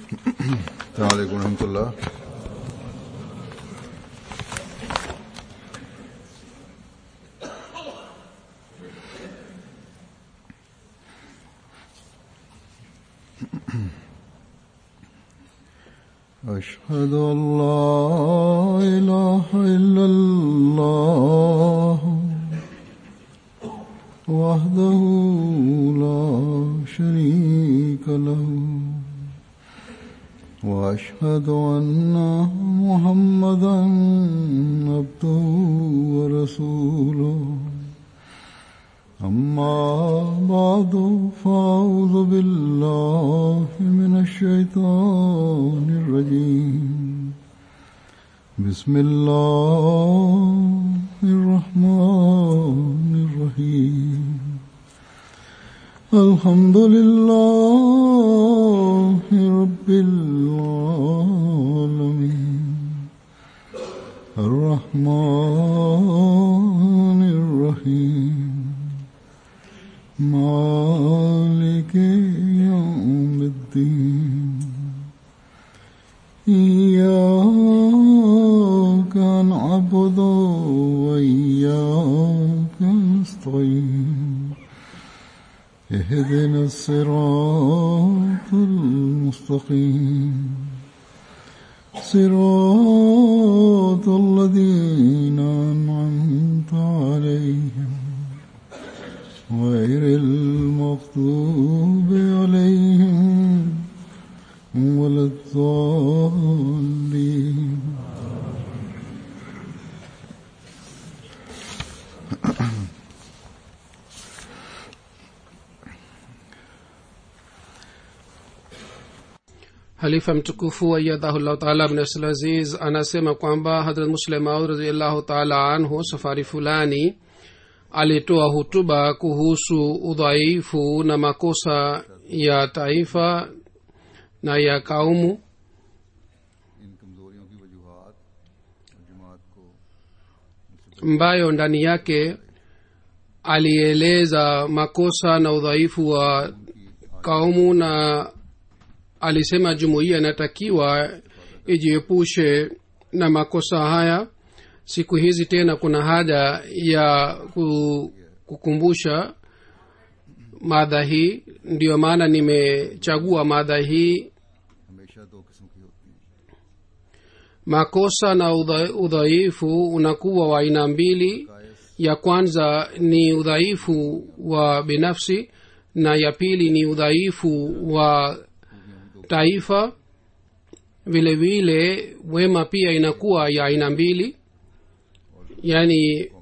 السلام عليكم ورحمة الله أشهد أن لا إله إلا الله وحده لا شريك له وأشهد أن محمدا عبده ورسوله أما بعد فأعوذ بالله من الشيطان الرجيم بسم الله الرحمن الرحيم الحمد لله رب العالمين الرحمن الرحيم مالك يوم الدين إياك نعبد وإياك نستعين اهدنا الصراط المستقيم صراط الذين أنعمت عليهم غير المغضوب عليهم ولا الضالين halifa mtukufu ayadhahullahu taala bnasalaziz anasema kwamba hadrat muslim maud raziallahu taala anhu safari fulani alitoa hutuba kuhusu udhaifu na makosa ya taifa na ya kaumu इन कमजोरियों की वजूहत जमात को ambayo ndani yake alieleza makosa na udhaifu wa kaumu na alisema jumuiya inatakiwa ijiepushe na makosa haya siku hizi tena kuna haja ya ku- kukumbusha madha hii ndiyo maana nimechagua madha hii हमेशा दो किस्म की होती है makosa na udha- udhaifu unakuwa wa aina mbili ya kwanza ni udhaifu wa binafsi na ya pili ni udhaifu wa taifa vile vile wema pia inakuwa ya aina mbili yaani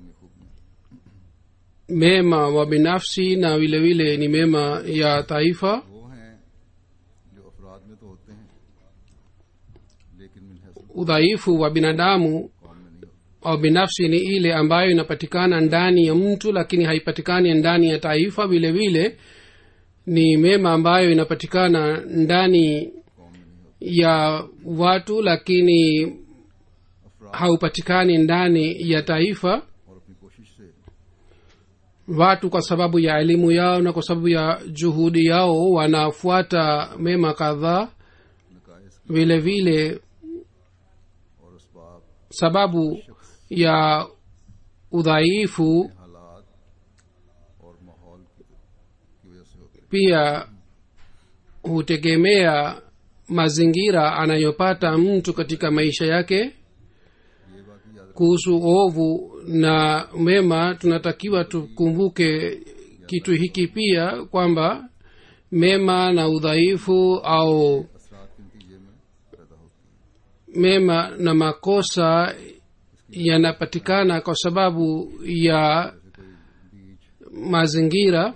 mema wa binafsi na vile vile ni mema ya taifa वो हैं जो अफराद में तो होते हैं लेकिन मिन हैसियत udhaifu wa binadamu कौम में नहीं होते au binafsi ni ile ambayo inapatikana ndani ya mtu lakini haipatikani ndani ya taifa vile vile ni mema ambayo inapatikana ndani ya watu lakini haupatikani ndani ya taifa और अपनी कोशिश से watu kwa sababu ya elimu yao na kwa sababu ya juhudi yao wanafuata mema kadhaa नकायस vile vile और इसबाब sababu ya udhaifu हालात और माहौल की की वजह से होते हैं pia hutegemea mazingira anayopata mtu katika maisha yake ये बाकी याद kuhusu ovu na mema tunatakiwa tukumbuke kitu hiki pia kwamba mema na udhaifu au असरात के नतीजे में पैदा होती है mema na makosa yanapatikana kwa sababu ya mazingira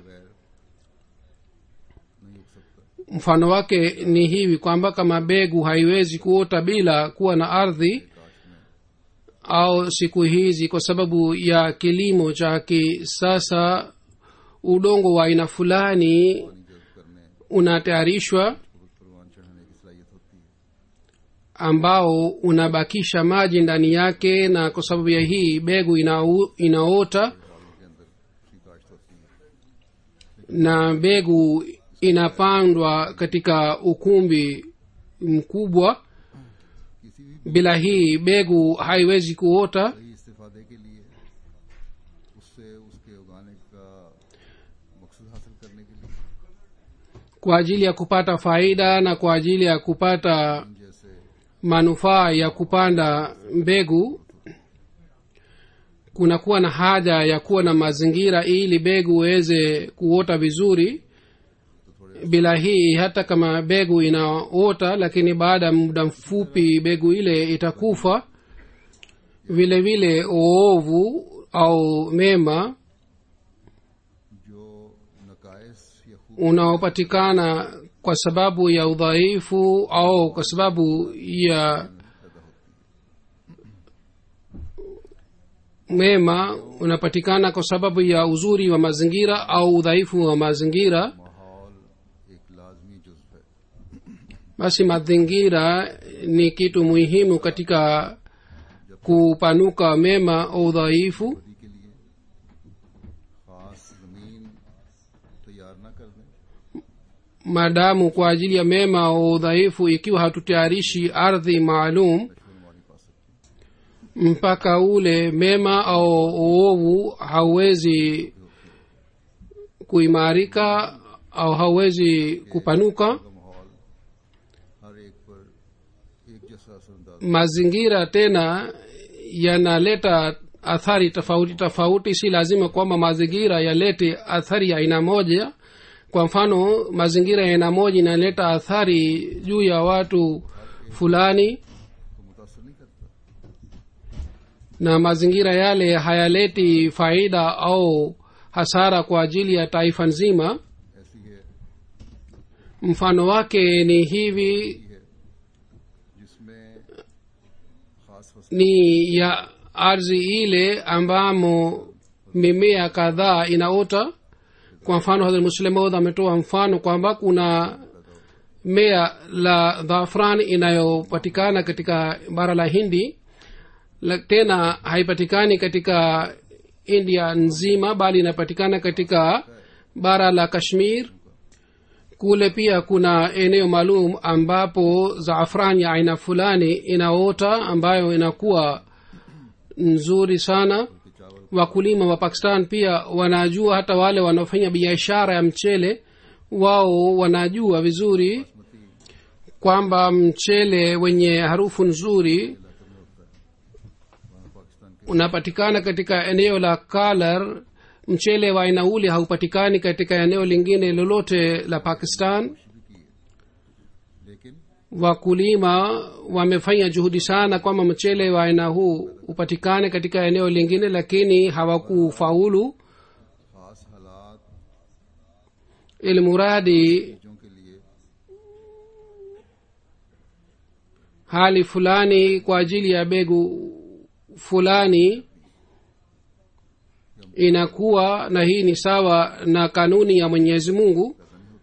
नहीं उग सकता mfano wake ni hivi kwamba kama begu haiwezi kuota bila kuwa na ardhi au siku hizi kwa sababu ya kilimo cha kisasa udongo wa aina fulani जब करने unatayarishwa परवान चढ़ाने की सलाहियत होती है ambao unabakisha maji ndani yake na kwa sababu ya hii begu inau, inaota के अंदर उसकी काश्त होती है na mbegu inapandwa katika ukumbi mkubwa किसी भी bila hii begu haiwezi kuota सही इस्तेफादे के लिए उससे उसके उगाने का मकसद हासिल करने के लिए kwa ajili ya kupata faida na kwa ajili ya kupata जैसे manufaa ya kupanda mbegu kunakuwa na haja ya kuwa na mazingira ili begu iweze kuota vizuri bila hii hata kama begu inaota lakini baada ya muda mfupi begu ile itakufa vile vile oovu au mema जो नकायस या खूब unaopatikana kwa sababu ya udhaifu au kwa sababu ya mema unapatikana kwa sababu ya uzuri wa mazingira au udhaifu wa mazingira माहौल एक लाजमी जुज्व है basi mazingira ni kitu muhimu katika kupanuka mema au udhaifu बदी के लिए खास जमीन तैयार न कर दें maadamu kwa ajili ya mema au udhaifu ikiwa hatutayarishi ardhi maalum शुनवानी पा सकते mpaka ule mema au uovu hauwezi kuimarika au hauwezi kupanuka का माहौल हर एक पर एक जैसा असरअंदाज mazingira tena yanaleta athari tofauti tofauti si lazima kwamba mazingira yalete athari ya aina moja kwa mfano mazingira ya aina moja inaleta athari juu ya watu fulani को मुतासर नहीं करता na mazingira yale hayaleti faida au hasara kwa ajili ya taifa nzima ऐसी है mfano wake ni hivi है जिसमें खास फसल ni ya ardhi ile ambamo mimea kadhaa inaota kwa mfano hadhrat muslimaud ametoa mfano kwamba kuna mea la dhafran inayopatikana katika bara la hindi la, tena haipatikani katika india nzima bali inapatikana katika bara la kashmir kule pia kuna eneo maalum ambapo zaafran ya aina fulani inaota ambayo inakuwa nzuri sana wakulima wa pakistan pia wanajua hata wale wanaofanya biashara ya mchele wao wanajua vizuri kwamba mchele wenye harufu nzuri unapatikana katika eneo la kalar mchele wa aina ule haupatikani katika eneo lingine lolote la pakistan लेकिन wakulima wamefanya juhudi sana kwamba mchele wa aina huu upatikane katika eneo lingine lakini hawakufaulu खास हालात ilmuradi चीजों के लिए hali fulani kwa ajili ya begu fulani inakuwa na hii ni sawa na kanuni ya mwenyezi mungu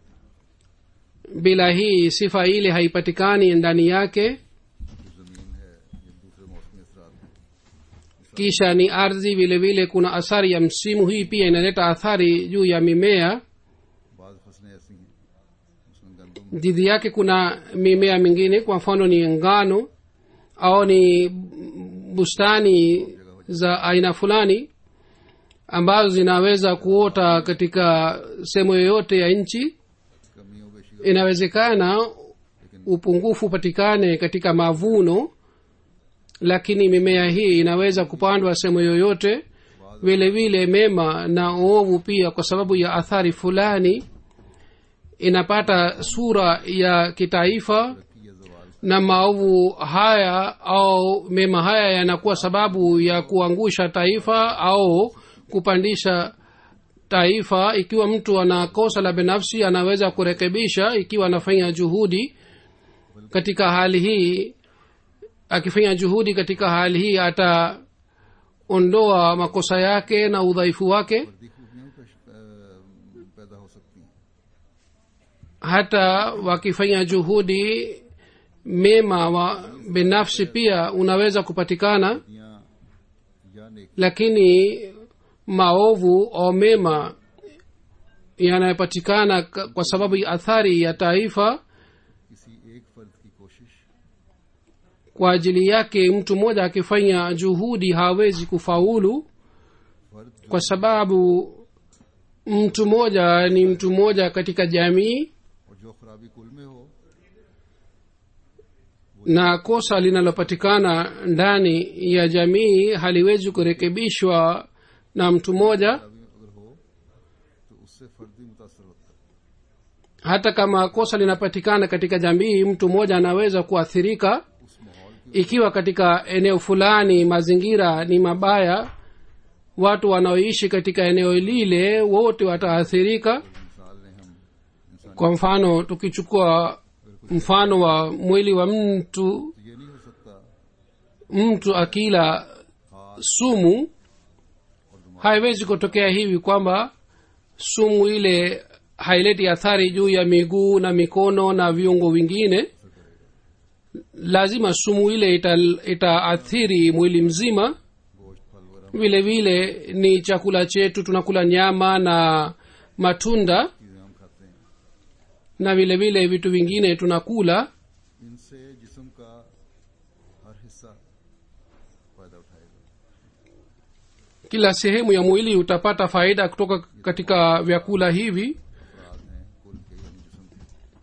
bila hii sifa ile haipatikani ndani yake जो जमीन है ये दूसरे मौसमी असरात हैं kisha ni ardhi vile vile kuna athari ya msimu hii pia inaleta athari juu ya mimea बाज फसलें ऐसी हैं उसमें गंदम dhidi yake kuna mimea mingine kwa mfano ni ngano au ni bustani za aina fulani ambazo zinaweza kuota katika sehemu yoyote ya nchi कमियों के शिकार inawezekana upungufu upatikane katika mavuno lakini mimea hii inaweza kupandwa sehemu yoyote vile vile mema na ovu pia kwa sababu ya athari fulani inapata sura ya kitaifa की या जवाल na maovu haya au mema haya yanakuwa sababu ya kuangusha taifa au kupandisha taifa ikiwa mtu ana kosa la binafsi anaweza kurekebisha ikiwa anafanya juhudi katika hali hii akifanya juhudi katika hali hii ataondoa makosa yake na udhaifu wake फर्दी खूबियों का श- अ, पैदा हो सकती हैं hata wakifanya juhudi mema wa binafsi pia unaweza kupatikana या या नेक lakini maovu au mema yanayopatikana ka- kwa sababu ya athari ya taifa किसी एक फर्द की कोशिश kwa ajili yake mtu mmoja akifanya juhudi hawezi kufaulu फर्द जो kwa sababu mtu mmoja ni mtu mmoja katika jamii और जो खराबी कुल में हो na kosa linalopatikana ndani ya jamii haliwezi kurekebishwa na mtu mmoja खराबी अगर हो तो उससे फर्द ही मुतासर होता है hata kama kosa linapatikana katika jamii mtu mmoja anaweza kuathirika उस माहौल की ikiwa katika eneo fulani mazingira ni mabaya watu wanaoishi katika eneo lile wote wataathirika मिसाल ने हम इंसान kwa mfano tukichukua mfano wa mwili wa mtu तो ये नहीं हो सकता mtu akila sumu haiwezi kutokea hivi kwamba sumu ile haileti athari juu ya miguu na mikono na viungo vingine lazima sumu ile ita- itaathiri mwili mzima गोश्त फल वगैरह vile vile ni chakula chetu tunakula nyama na matunda चीजें हम खाते हैं na vile vile vitu vingine tunakula इनसे जिस्म का हर हिस्सा फायदा उठाएगा kila sehemu ya mwili utapata faida kutoka katika vyakula hivi अफराद हैं कुल के यानी जिस्म के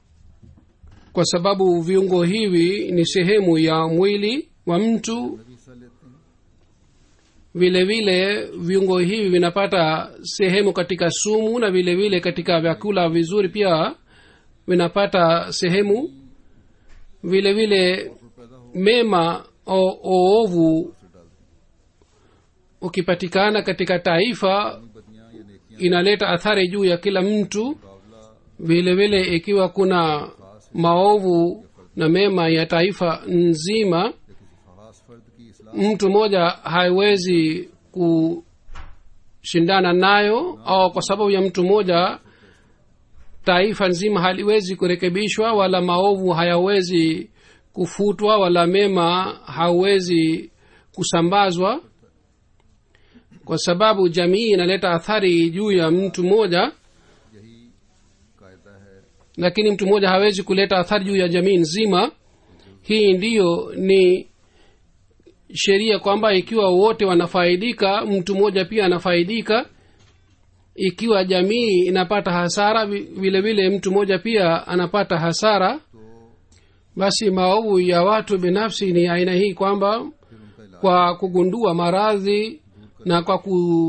kwa sababu viungo hivi ni sehemu ya mwili wa mtu भी हिस्सा लेते हैं vile vile viungo hivi vinapata sehemu katika sumu na vile vile katika vyakula vizuri pia vinapata sehemu vile vile और पैदा हो mema o- oovu से डालते हैं ukipatikana katika taifa बदियां या नेकियां inaleta athari juu ya kila mtu मुकाबला vile vile ikiwa kuna maovu na mema ya taifa nzima या किसी खास फर्द की इसलाह mtu mmoja haiwezi kushindana nayo au kwa sababu ya mtu mmoja taifa nzima haliwezi kurekebishwa wala maovu hayawezi kufutwa wala mema hawezi kusambazwa kwa sababu jamii inaleta athari juu ya mtu mmoja यही कायदा है lakini mtu mmoja hawezi kuleta athari juu ya jamii nzima hii ndiyo ni sheria kwamba ikiwa wote wanafaidika mtu mmoja pia anafaidika ikiwa jamii inapata hasara vi- vile vile mtu mmoja pia anapata hasara तो basi maovu ya watu binafsi ni aina hii kwamba फिर उनका इलाज kwa kugundua maradhi na kwa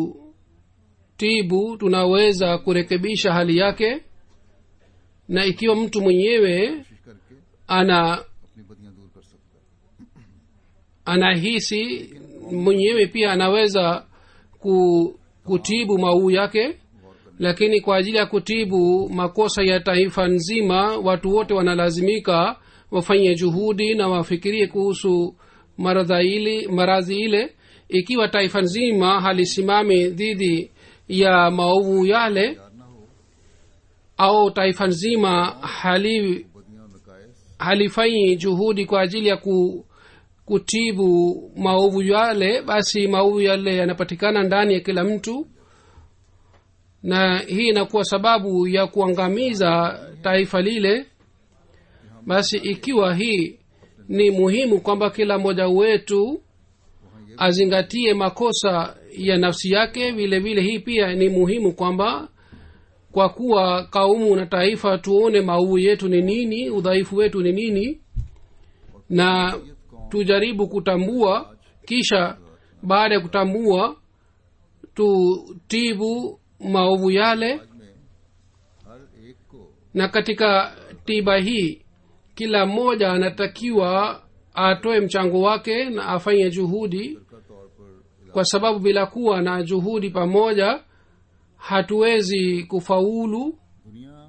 kutibu tunaweza kurekebisha hali yake na ikiwa mtu mwenyewe कोशिश करके ana अपनी बदियां दूर कर सकता है anahisi mwenyewe pia anaweza ku, kutibu mauu yake lakini kwa ajili ya kutibu makosa ya taifa nzima watu wote wanalazimika wafanye juhudi na wafikirie kuhusu maradha ili maradhi ile ikiwa taifa nzima halisimami dhidi ya maovu yale यार ना हो au taifa nzima hali बदियां और नकायस halifanyi juhudi kwa ajili ya ku, kutibu maovu yale basi maovu yale yanapatikana ndani ya kila mtu na hii inakuwa sababu ya kuangamiza taifa lile basi ikiwa hii ni muhimu kwamba kila mmoja wetu azingatie makosa ya nafsi yake vile vile hii pia ni muhimu kwamba kwa kuwa kaumu na taifa tuone maovu yetu ni nini udhaifu wetu ni nini na tujaribu kutambua kisha baada ya kutambua tutibu maovu yale आज में हर एक को na katika tiba hii kila mmoja anatakiwa atoe mchango wake na afanye juhudi का तौर पर kwa sababu bila kuwa na juhudi pamoja hatuwezi kufaulu दुनिया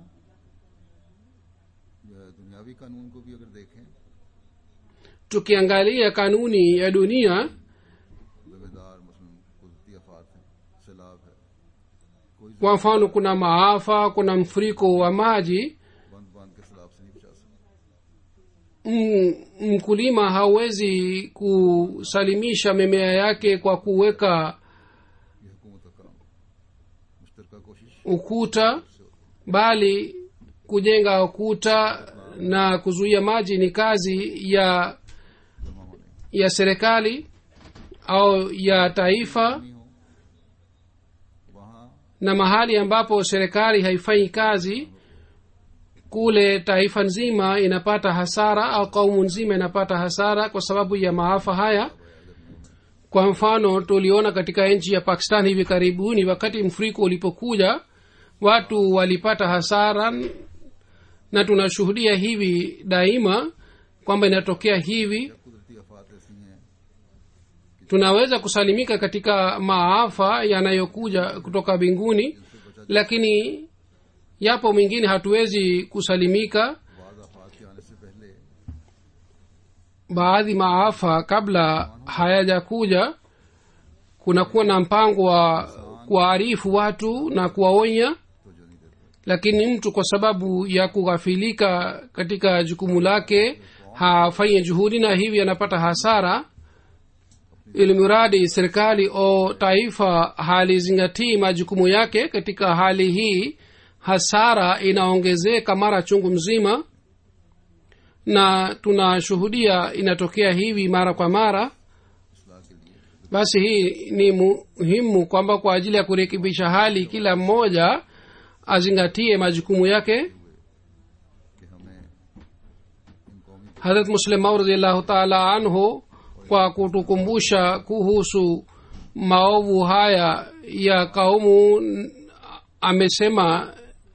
या दुनियावी कानून को भी अगर देखें tukiangalia kanuni ya dunia बेदार मसलन कुदरती आफात हैं सैलाब है कोई kwa mfano kuna maafa kuna mfuriko wa maji बंद बांध के सैलाब से नहीं बचा सकता M- mkulima hawezi kusalimisha mimea yake kwa kuweka ये हुकूमत का काम मुश्तरका कोशिश ukuta bali kujenga ukuta na kuzuia maji ni kazi ya जमा होना ya serikali au ya taifa नहीं हो वहाँ na mahali ambapo serikali haifanyi kazi kule taifa nzima inapata hasara au kaumu nzima inapata hasara kwa sababu ya maafa haya kwa mfano tuliona katika nchi ya pakistan hivi karibuni wakati mfuriko ulipokuja watu walipata hasara na tunashuhudia hivi daima kwamba inatokea hivi कुदरती आफात ऐसी हैं tunaweza kusalimika katika maafa yanayokuja kutoka mbinguni lakini yapo mengine hatuwezi kusalimika बाद आफात के आने से पहले baadhi maafa kabla hayajakuja kunakuwa na mpango wa kuwaarifu watu na kuwaonya तो जो नहीं देते lakini mtu kwa sababu ya kughafilika katika jukumu lake hafanye juhudi na hivi anapata hasara ili mradi serikali au taifa halizingatii majukumu yake katika hali hii hasara inaongezeka mara chungu mzima na tunashuhudia inatokea hivi mara kwa mara इसलाह के लिए basi hii ni muhimu kwamba kwa ajili ya kurekebisha hali kila mmoja azingatie majukumu yake कि हमें इन कौमी harat muslimau radiallahu taala anhu kwa kutukumbusha kuhusu maovu haya ya kaumu n- amesema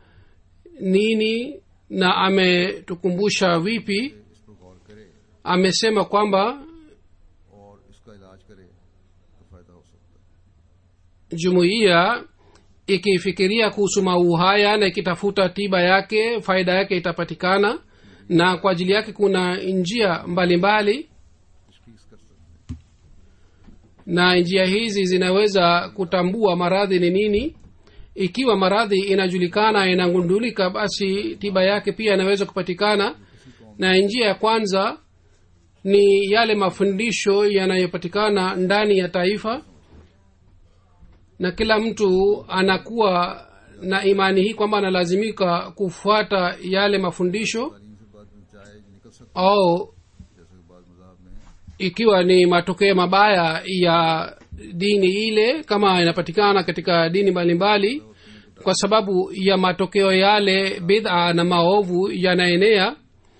nini na ametukumbusha vipi इस पर गौर करे amesema kwamba और इसका इलाज करे तो फायदा हो सकता है jumuiya ikifikiria kuhusu maovu haya na ikitafuta tiba yake faida yake itapatikana na kwa ajili yake kuna njia mbalimbali mbali, तशखीस कर सकते हैं na njia hizi zinaweza kutambua maradhi ni nini ikiwa maradhi inajulikana inagundulika basi tiba yake pia inaweza kupatikana na njia ya kwanza ni yale mafundisho yanayopatikana ndani ya taifa na kila mtu anakuwa na imani hii kwamba analazimika kufuata yale mafundisho तालीम से बाद में चाहे निकल सकता au है जैसे कि बाद मजाहब में ikiwa ni matokeo mabaya ya dini ile kama inapatikana katika dini mbalimbali kwa sababu ya matokeo yale bidha na maovu yanaenea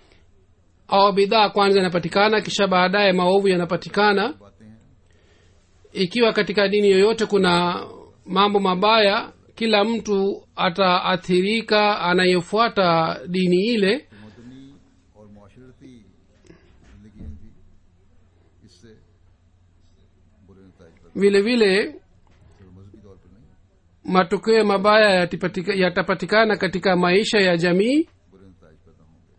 au bidhaa kwanza yanapatikana kisha baadaye maovu yanapatikana बातें हैं ikiwa katika dini yoyote kuna mambo mabaya kila mtu ataathirika anayefuata dini ile कि मदनी और माशरती जिंदगी थी इससे बुरे नतज पर vile vile सिर्फ मजहबी तौर पर नहीं matokeo mabaya yatipatika- yatapatikana katika maisha ya jamii बुरे नतज पैदा होंगे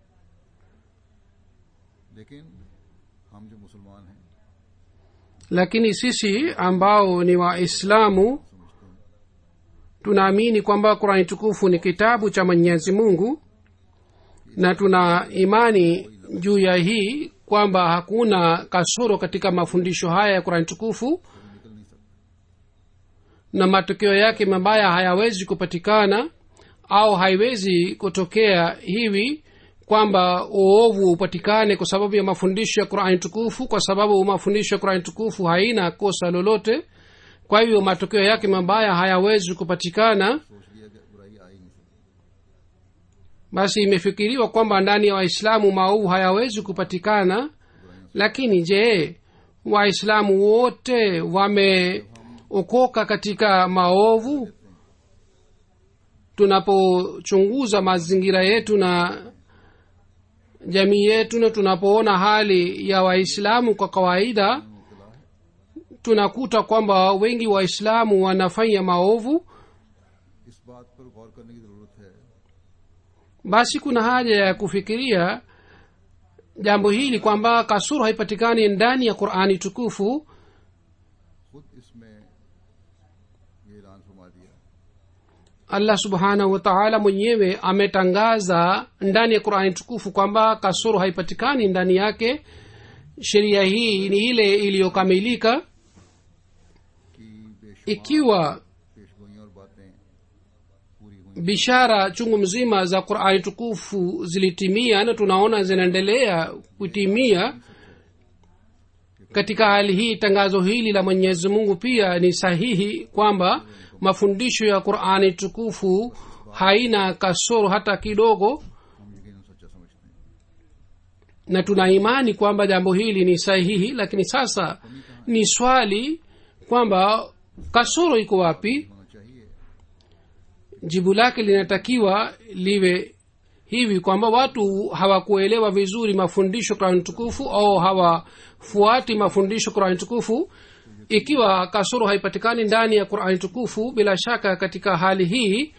लेकिन हम जो मुसलमान हैं lakini sisi ambao ni waislamu समझते हैं tunaamini kwamba qurani tukufu ni kitabu cha mwenyezi mungu na tuna imani juu ya hii kwamba hakuna kasoro katika mafundisho haya ya qurani tukufu निकल नहीं सकते na matokeo yake mabaya hayawezi kupatikana au haiwezi kutokea hivi kwamba uovu upatikane kwa sababu ya mafundisho ya qurani tukufu kwa sababu mafundisho ya qurani tukufu haina kosa lolote kwa hivyo matokeo yake mabaya hayawezi kupatikana सोच लिया कि बुराई आ ही नहीं सकती basi imefikiriwa kwamba ndani ya waislamu maovu hayawezi kupatikana lakini je waislamu wote wameokoka katika maovu tunapochunguza mazingira yetu na jamii yetu na tunapoona hali ya waislamu kwa kawaida tunakuta kwamba wengi waislamu wanafanya maovu इस बात पर गौर करने की जरूरत है basi kuna haja ya kufikiria jambo hili kwamba kasuru haipatikani ndani ya qurani tukufu खुद इसमें ये ऐलान फरमा दिया allah subhanahu wa taala mwenyewe ametangaza ndani ya qurani tukufu kwamba kasuru haipatikani ndani yake sheria hii ni ile iliyokamilika कि बेशुमार ikiwa पेशगोइयां और बातें पूरी हुई bishara chungu mzima za qurani tukufu zilitimia na tunaona zinaendelea kutimia katika hali hii tangazo hili la mwenyezi mungu pia ni sahihi kwamba mafundisho ya qurani tukufu haina kasoro hata kidogo हम यकीन सच्चा समझते हैं na tuna imani kwamba jambo hili ni sahihi lakini sasa ni swali kwamba kasoro iko wapi होना चाहिए jibu lake linatakiwa liwe hivi kwamba watu hawakuelewa vizuri mafundisho kurani tukufu au hawafuati mafundisho kurani tukufu ikiwa kasoro haipatikani ndani ya qurani tukufu bila shaka katika hali hii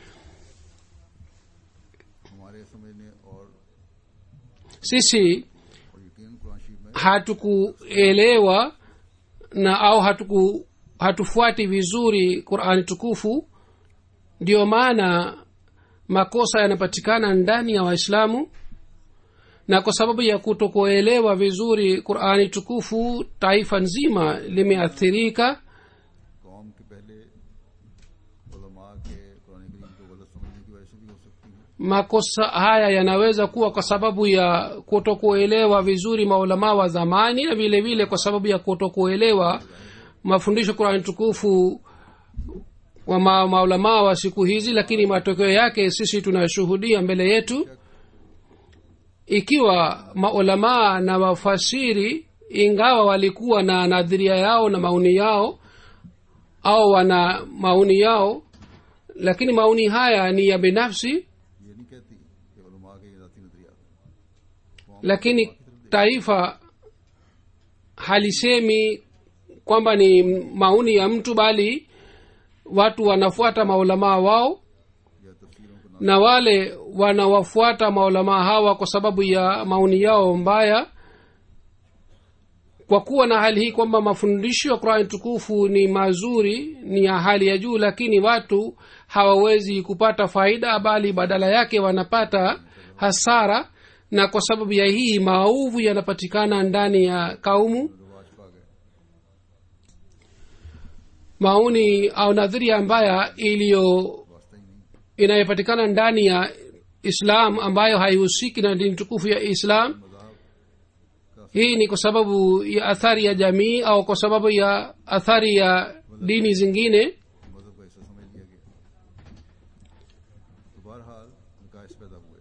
हमारे समझने और sisi और यकीन कुरान शरीफ में hatukuelewa na au hatuku hatufuati vizuri qurani tukufu ndiyo maana makosa yanapatikana ndani ya waislamu na kwa sababu ya kutokuelewa vizuri qurani tukufu taifa nzima limeathirika कौम के पहले उलमा के कुरान करीम को गलत समझने की वजह से भी हो सकती है makosa haya yanaweza kuwa kwa sababu ya kutokuelewa vizuri maulamaa wa zamani na vile vile kwa sababu ya kutokuelewa mafundisho qurani tukufu wa ma, maulamaa wa siku hizi lakini matokeo yake sisi tunashuhudia mbele yetu ikiwa maulamaa na wafasiri ingawa walikuwa na nadhiria yao na maoni yao au wana maoni yao lakini maoni haya ni ya binafsi ये नहीं कहती कि उलमा के ये जाती नजरियात हैं lakini taifa halisemi kwamba ni माoni ya mtu bali watu wanafuata maulamaa wao या तफसीरों को na wale wanawafuata maulamaa hawa kwa sababu ya maoni yao mbaya kwa kuwa na hali hii kwamba mafundisho ya qurani tukufu ni mazuri ni ya hali ya juu lakini watu hawawezi kupata faida bali badala yake wanapata hasara na kwa sababu ya hii maovu yanapatikana ndani ya kaumu रिवाज पा गए maoni au nadhiria mbaya iliyo वास्ता ही नहीं inayopatikana ndani ya islam ambayo haihusiki na dini tukufu ya islam hii ni kwa sababu ya athari ya jamii au kwa sababu ya athari ya dini zingine मजहब का हिस्सा समझ लिया गया तो बहरहाल नकाश पैदा हुए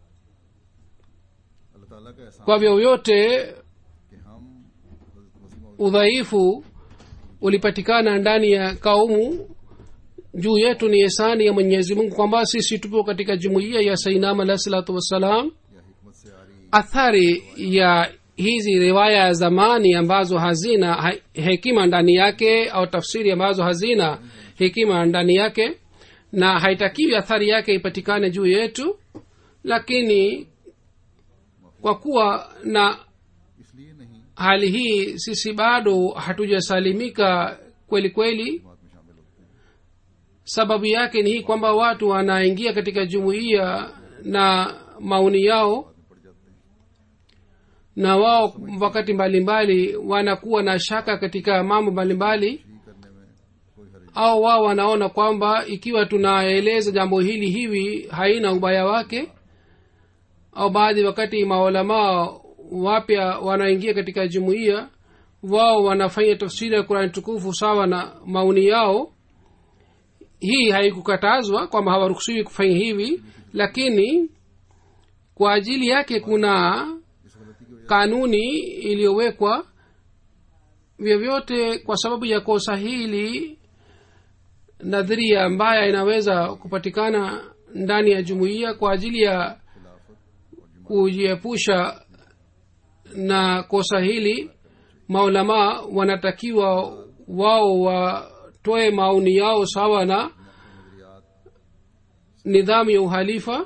अल्लाह ताला का एहसान kwa vyovyote कि हम हज़रत मसीह मौद udhaifu ulipatikana ndani ya kaumu juu yetu ni esani ya mwenyezi mungu kwamba sisi tupo katika jumuiya ya sainam alahi salatu wassalam या हिकमत से आ रही athari ya hizi riwaya ya zamani ambazo hazina ha- hekima ndani yake au tafsiri ambazo hazina hekima ndani yake na haitakiwi athari yake ipatikane juu yetu lakini kwa kuwa na इसलिए नहीं hali hii sisi bado hatujasalimika kweli kweli बात में शामिल होते हैं sababu yake ni hii kwamba watu wanaingia katika jumuiya na maoni yao में पड़ जाते हैं na wao wakati mbalimbali wanakuwa na shaka katika mambo mbalimbali ठीक करने में कोई हर्ज au wao wanaona kwamba ikiwa tunaeleza jambo hili hivi haina ubaya wake au baadhi wakati maulamaa wapya wanaingia katika jumuiya wao wanafanya tafsiri ya kurani tukufu sawa na maoni yao hii haikukatazwa kwamba hawaruhusiwi kufanya hivi lakini kwa ajili yake kuna इस गलती की वजह kanuni iliyowekwa vyovyote kwa sababu ya kosa hili nadhiria mbaya inaweza kupatikana ndani ya jumuiya kwa ajili ya kujiepusha na kosa hili maulamaa wanatakiwa wao watoe maoni yao sawa na नजरियात nidhamu ya uhalifa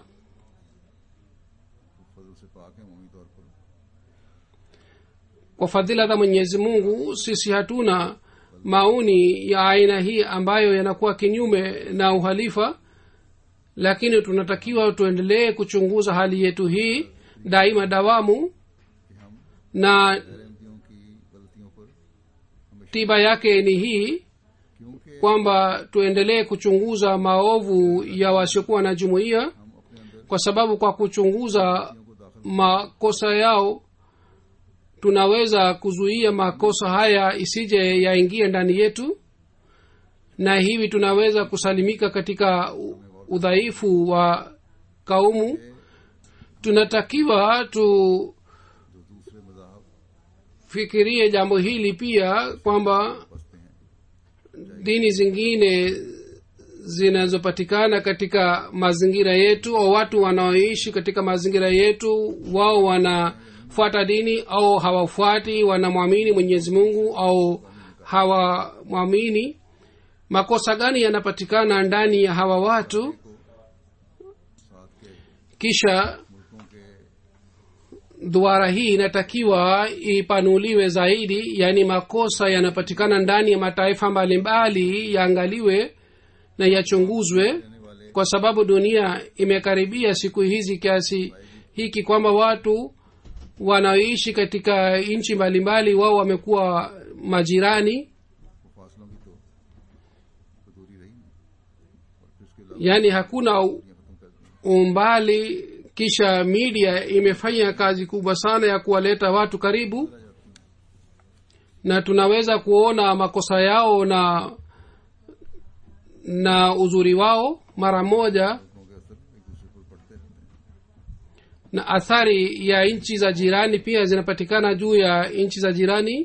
फजल से पाक है ममी तौर पर kwa fadhila za mwenyezi mungu sisi hatuna maoni ya aina hii ambayo yanakuwa kinyume na uhalifa lakini tunatakiwa tuendelee kuchunguza hali yetu hii daima dawamu कि हम na गैरंतियों की गलतियों पर हमेशा tiba yake ni hii क्योंकि kwamba tuendelee kuchunguza maovu ya wasiokuwa na jumuiya हम अपने अंदर kwa sababu kwa kuchunguza को दाखिल makosa yao tunaweza kuzuia makosa haya isije yaingie ndani yetu na hivi tunaweza kusalimika katika u- udhaifu wa kaumu tunatakiwa tu जो दूसरे मजाहब fikirie jambo hili pia kwamba बसते हैं dini zingine zinazopatikana katika mazingira yetu au watu wanaoishi katika mazingira yetu wao wanafuata dini au hawafuati wanamwamini mwenyezi mungu au hawamwamini makosa gani yanapatikana ndani ya hawa watu साथ के kisha मुल्कों के duara hii inatakiwa ipanuliwe zaidi yaani makosa yanapatikana ndani ya mataifa mbalimbali yaangaliwe na yachunguzwe रहने वाले kwa sababu dunia imekaribia siku hizi kiasi hiki kwamba watu wanaoishi katika nchi mbalimbali wao wamekuwa majirani वो फासलों की तो तो दूरी रही नहीं और फिर उसके अलावा yaani hakuna u- दुनिया खत्म कर दी umbali kisha media imefanya kazi kubwa sana ya kuwaleta watu karibu na tunaweza kuona makosa yao na na uzuri wao mara moja लोगों के असर एक दूसरे पर पड़ते रहते हैं na athari ya nchi za jirani pia zinapatikana juu ya nchi za jirani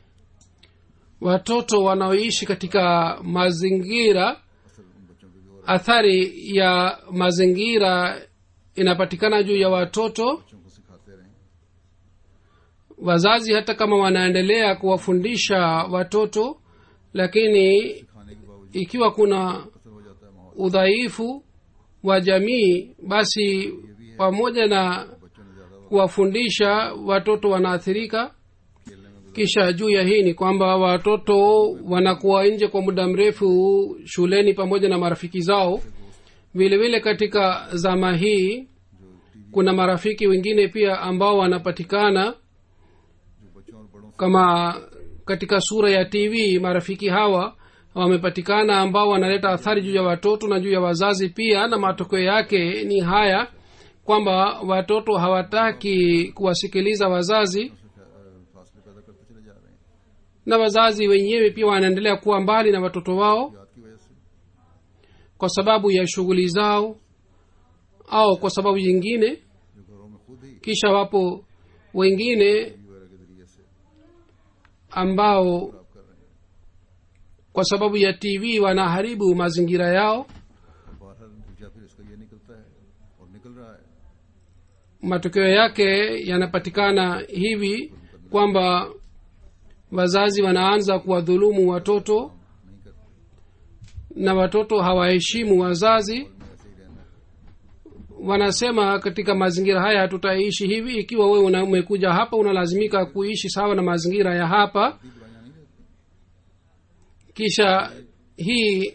watoto wanaoishi katika mazingira असर उन बच्चों पे भी हो athari ya mazingira inapatikana juu ya watoto बच्चों को सिखाते रहें wazazi hata kama wanaendelea kuwafundisha watoto lakini सिखाने के बावजूद ikiwa kuna असर हो जाता है माहौल udhaifu wa jamii basi pamoja na बच्चों ने ज्यादा वक्त kuwafundisha watoto wanaathirika खेलने में kisha juu ya hii ni kwamba watoto wanakuwa nje kwa muda mrefu shuleni pamoja na marafiki zao vile vile katika zama hii जो TV kuna marafiki wengine pia ambao wanapatikana जो बच्चों और बड़ों से kama katika sura ya tv marafiki hawa wamepatikana ambao wanaleta athari juu ya watoto na juu ya wazazi pia na matokeo yake ni haya kwamba watoto hawataki kuwasikiliza wazazi अ, फासले पैदा करते चले जा रहे हैं na wazazi wenyewe pia wanaendelea kuwa mbali na watoto wao याद की वजह से kwa sababu ya shughuli zao au kwa sababu nyingine जो घरों में खुद ही kisha wapo wengine टीवी वगैरह के जरिए से ambao खराब कर रहे हैं kwa sababu ya tv wanaharibu mazingira yao और बाहर नतीजा फिर इसका ये निकलता है और निकल रहा है matokeo yake yanapatikana hivi kwamba wazazi wanaanza kuwadhulumu watoto नहीं करते na watoto hawaheshimu wazazi में ऐसे ही रहना है wanasema katika mazingira haya hatutaishi hivi ikiwa wewe una- umekuja hapa unalazimika kuishi sawa na mazingira ya hapa दी बुराइयां नहीं रहती kisha hii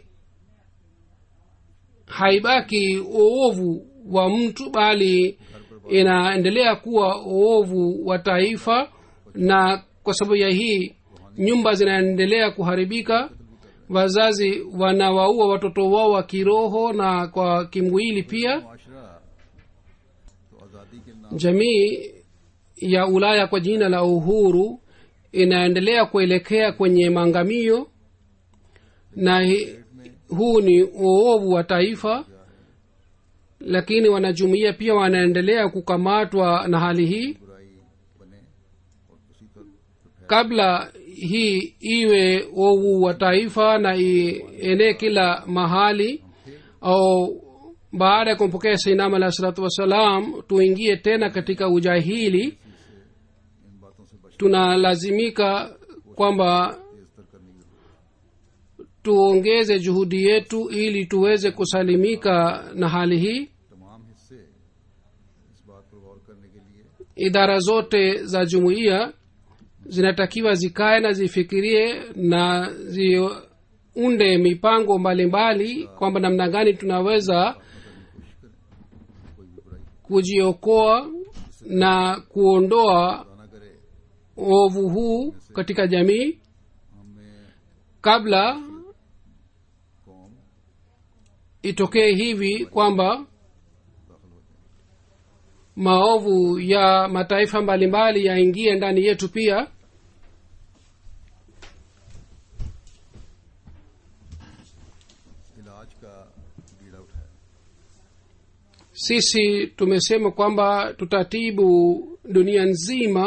haibaki uovu wa mtu bali inaendelea kuwa uovu wa taifa na kwa sababu ya hii nyumba zinaendelea kuharibika wazazi wanawaua watoto wao wa kiroho na kwa kimwili pia मुआशरा तो आज़ादी के नाम jamii ya ulaya kwa jina la uhuru inaendelea kuelekea kwenye maangamio na hi, huu ni uovu wa taifa lakini wanajumuia pia wanaendelea kukamatwa na hali hii बुराई बने और उसी पर kabla hii iwe ovu wa taifa na ienee kila mahali au baada ya kumpokea sainam alahi salatu wassalam tuingie tena katika ujahili इन बातों से बच tunalazimika kwamba तेज तर करने की जरूरत tuongeze juhudi yetu ili tuweze kusalimika na hali hii है। तमाम हिस्से इस बात पर गौर करने के लिए idara zote za jumuiya zinatakiwa zikae na zifikirie na ziunde mipango mbalimbali kwamba namna gani tunaweza कोई भी बुराई kujiokoa na kuondoa ना करे uovu huu katika jamii हमें kabla कौम itokee hivi kwamba दाखिल हो जाए maovu ya mataifa mbalimbali yaingie ndani yetu pia इलाज का बीड़ा उठाया sisi tumesema kwamba tutatibu dunia nzima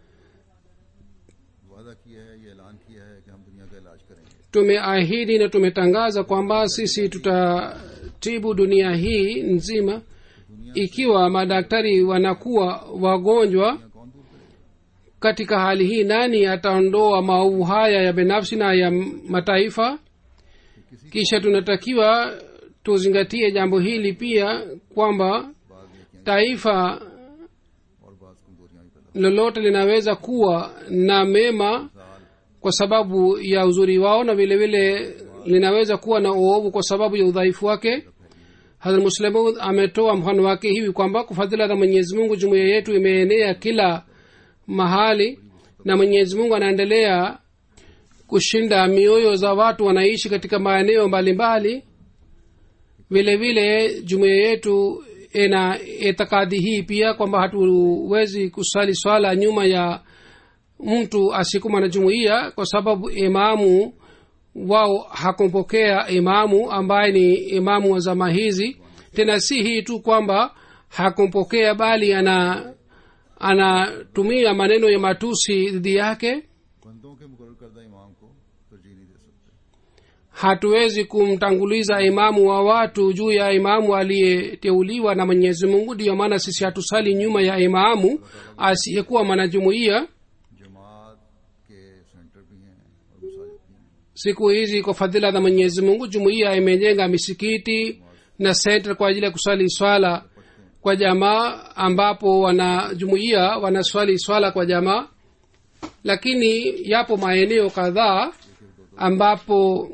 वादा किया है ये ऐलान किया है कि हम दुनिया का इलाज करेंगे tumeahidi na tumetangaza kwamba sisi tutatibu dunia hii nzima ikiwa madaktari wanakuwa wagonjwa दुनिया कौन दूर करेगा katika hali hii nani ataondoa maovu haya ya binafsi na ya mataifa kisha tunatakiwa tuzingatie jambo hili pia kwamba बाद नेकियां taifa और बाद कमजोरियां भी पैदा lolote linaweza kuwa na mema kwa sababu ya uzuri wao na vile vile linaweza kuwa na uovu kwa sababu ya udhaifu wake hadrat muslimu ametoa mfano wake hivi kwamba kwa fadhila za mwenyezi mungu jumuiya yetu imeenea kila mahali na mwenyezi mungu anaendelea kushinda mioyo za watu wanaishi katika maeneo mbalimbali vile vile jumuiya yetu ina itikadi hii pia kwamba hatuwezi kusali swala nyuma ya mtu asikuma na jumuiya kwa sababu imamu wao hakumpokea imamu ambaye ni imamu wa zama hizi tena si hii tu kwamba hakumpokea bali ana anatumia maneno ya matusi dhidi yake बंदों के मुकर करदा इमाम को तरजीह नहीं दे सकते hatuwezi kumtanguliza imamu wa watu juu ya imamu aliyeteuliwa na mwenyezi mungu ndiyo maana sisi hatusali nyuma ya imamu asiyekuwa mwanajumuiya जमात के सेंटर भी हैं और मसाजिद भी हैं siku hizi kwa fadhila za mwenyezi mungu jumuiya imejenga misikiti na senta kwa ajili ya kuswali swala kwa jamaa ambapo wanajumuiya wanaswali swala kwa jamaa lakini yapo maeneo kadhaa ambapo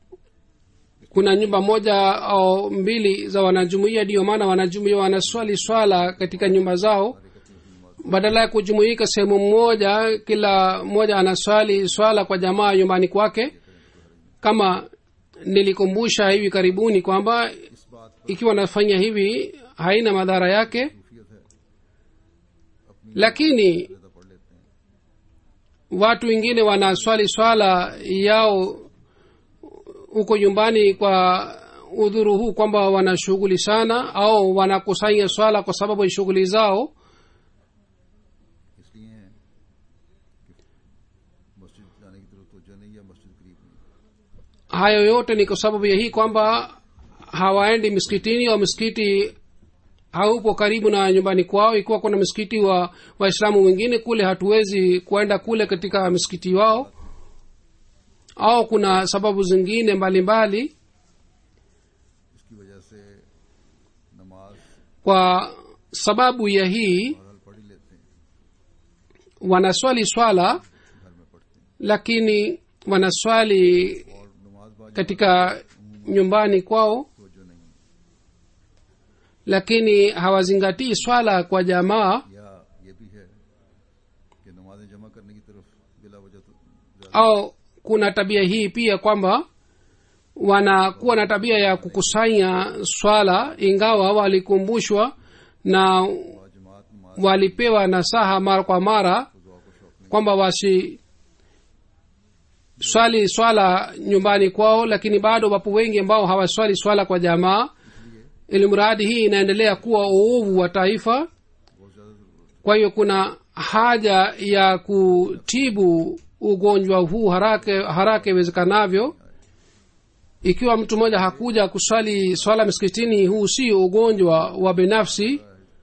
kuna nyumba moja au mbili za wanajumuiya ndiyo maana wanajumuiya wanaswali swala katika nyumba zao badala ya kujumuika sehemu moja kila mmoja anaswali swala kwa jamaa nyumbani kwake kama nilikumbusha hivi karibuni kwamba इस बात ikiwa nafanya hivi haina madhara yake सूफियत है lakini ज्यादा पढ़ लेते हैं watu wengine wanaswali swala yao huko nyumbani kwa udhuru huu kwamba wana shughuli sana au wanakusanya swala kwa sababu ya shughuli zao इसलिए हैं कि मस्जिद जाने की तरफ तोजह नहीं या मस्जिद करीब नहीं hayo yote ni kwa sababu ya hii kwamba hawaendi miskitini au misikiti haupo karibu na nyumbani kwao ikiwa kuna msikiti wa waislamu wengine kule hatuwezi kuenda kule katika msikiti wao au kuna sababu zingine mbalimbali mbali, इसकी वजह से नमाज kwa sababu ya hii हर हाल पढ़ ही लेते हैं wanaswali swala घर में पढ़ते हैं lakini wanaswali और नमाज बाज katika nyumbani kwao तोजह नहीं lakini hawazingatii swala kwa jamaa या ये भी है कि नमाजें जमा करने की तरफ बिला वजह तो ज्यादा au kuna tabia hii pia kwamba wanakuwa na tabia ya kukusanya swala ingawa walikumbushwa na जमात नमाज walipewa nasaha mara kwa mara दुआ को शौक kwamba wasi swali swala nyumbani kwao lakini bado wapo wengi ambao hawaswali swala kwa jamaa ili mradi hii inaendelea kuwa uovu wa taifa बहुत ज्यादा जरूरत kwa hiyo kuna haja ya kutibu ugonjwa huu haraka haraka iwezekanavyo ikiwa mtu mmoja hakuja kuswali swala msikitini huu si ugonjwa wa binafsi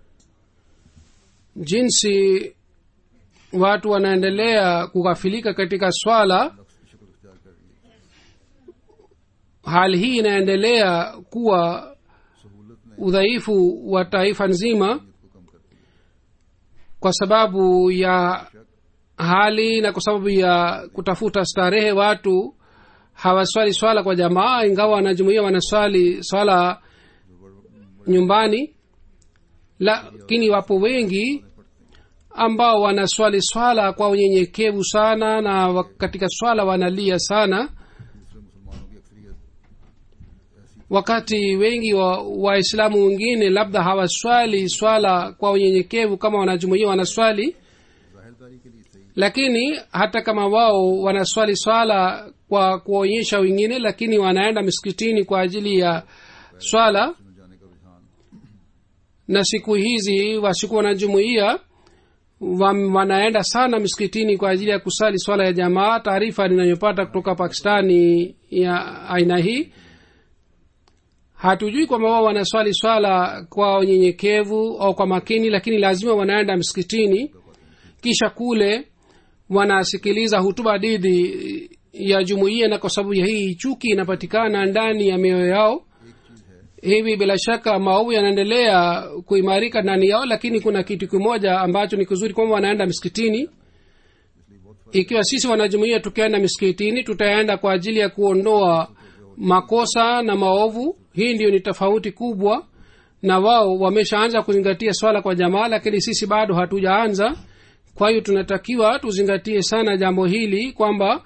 jinsi watu wanaendelea kughafilika katika swala नफ्स की शक्ल इख्तियार कर रही है hali hii inaendelea kuwa सहूलत ने udhaifu wa taifa nzima नीयत को कम कर दिया kwa sababu ya hali na kwa sababu ya kutafuta starehe watu hawaswali swala kwa jamaa ingawa wanajumuia wanaswali swala nyumbani lakini wapo wengi ambao wanaswali swala kwa unyenyekevu sana na wa- katika swala wanalia sana दूसरे मुसलमानों की अक्सरियत wakati wengi wa waislamu wengine labda hawaswali swala kwa unyenyekevu kama wanajumuia wanaswali जाहिरदारी के लिए सही lakini hata kama wao wanaswali swala kwa kuonyesha wengine lakini wanaenda misikitini kwa ajili ya swala में जाने का रुझान na siku hizi wasiku wanajumuia wa- wanaenda sana misikitini kwa ajili ya kusali swala ya jamaa taarifa ninayopata kutoka pakistani ya aina hii hatujui kwamba wao wanaswali swala kwa unyenyekevu au kwa makini lakini lazima wanaenda msikitini kisha kule wanasikiliza hutuba didi ya jumuiya na kwa sababu ya hii chuki inapatikana ndani ya mioyo yao hivi bila shaka maovu yanaendelea kuimarika ndani yao lakini kuna kitu kimoja ambacho ni kizuri kwamba wanaenda msikitini ikiwa sisi wanajumuia tukienda misikitini tutaenda kwa ajili ya kuondoa makosa na maovu hii ndio ni tofauti kubwa na wao wameshaanza kuzingatia swala kwa jamaa lakini sisi bado hatujaanza kwa hiyo tunatakiwa tuzingatie sana jambo hili kwamba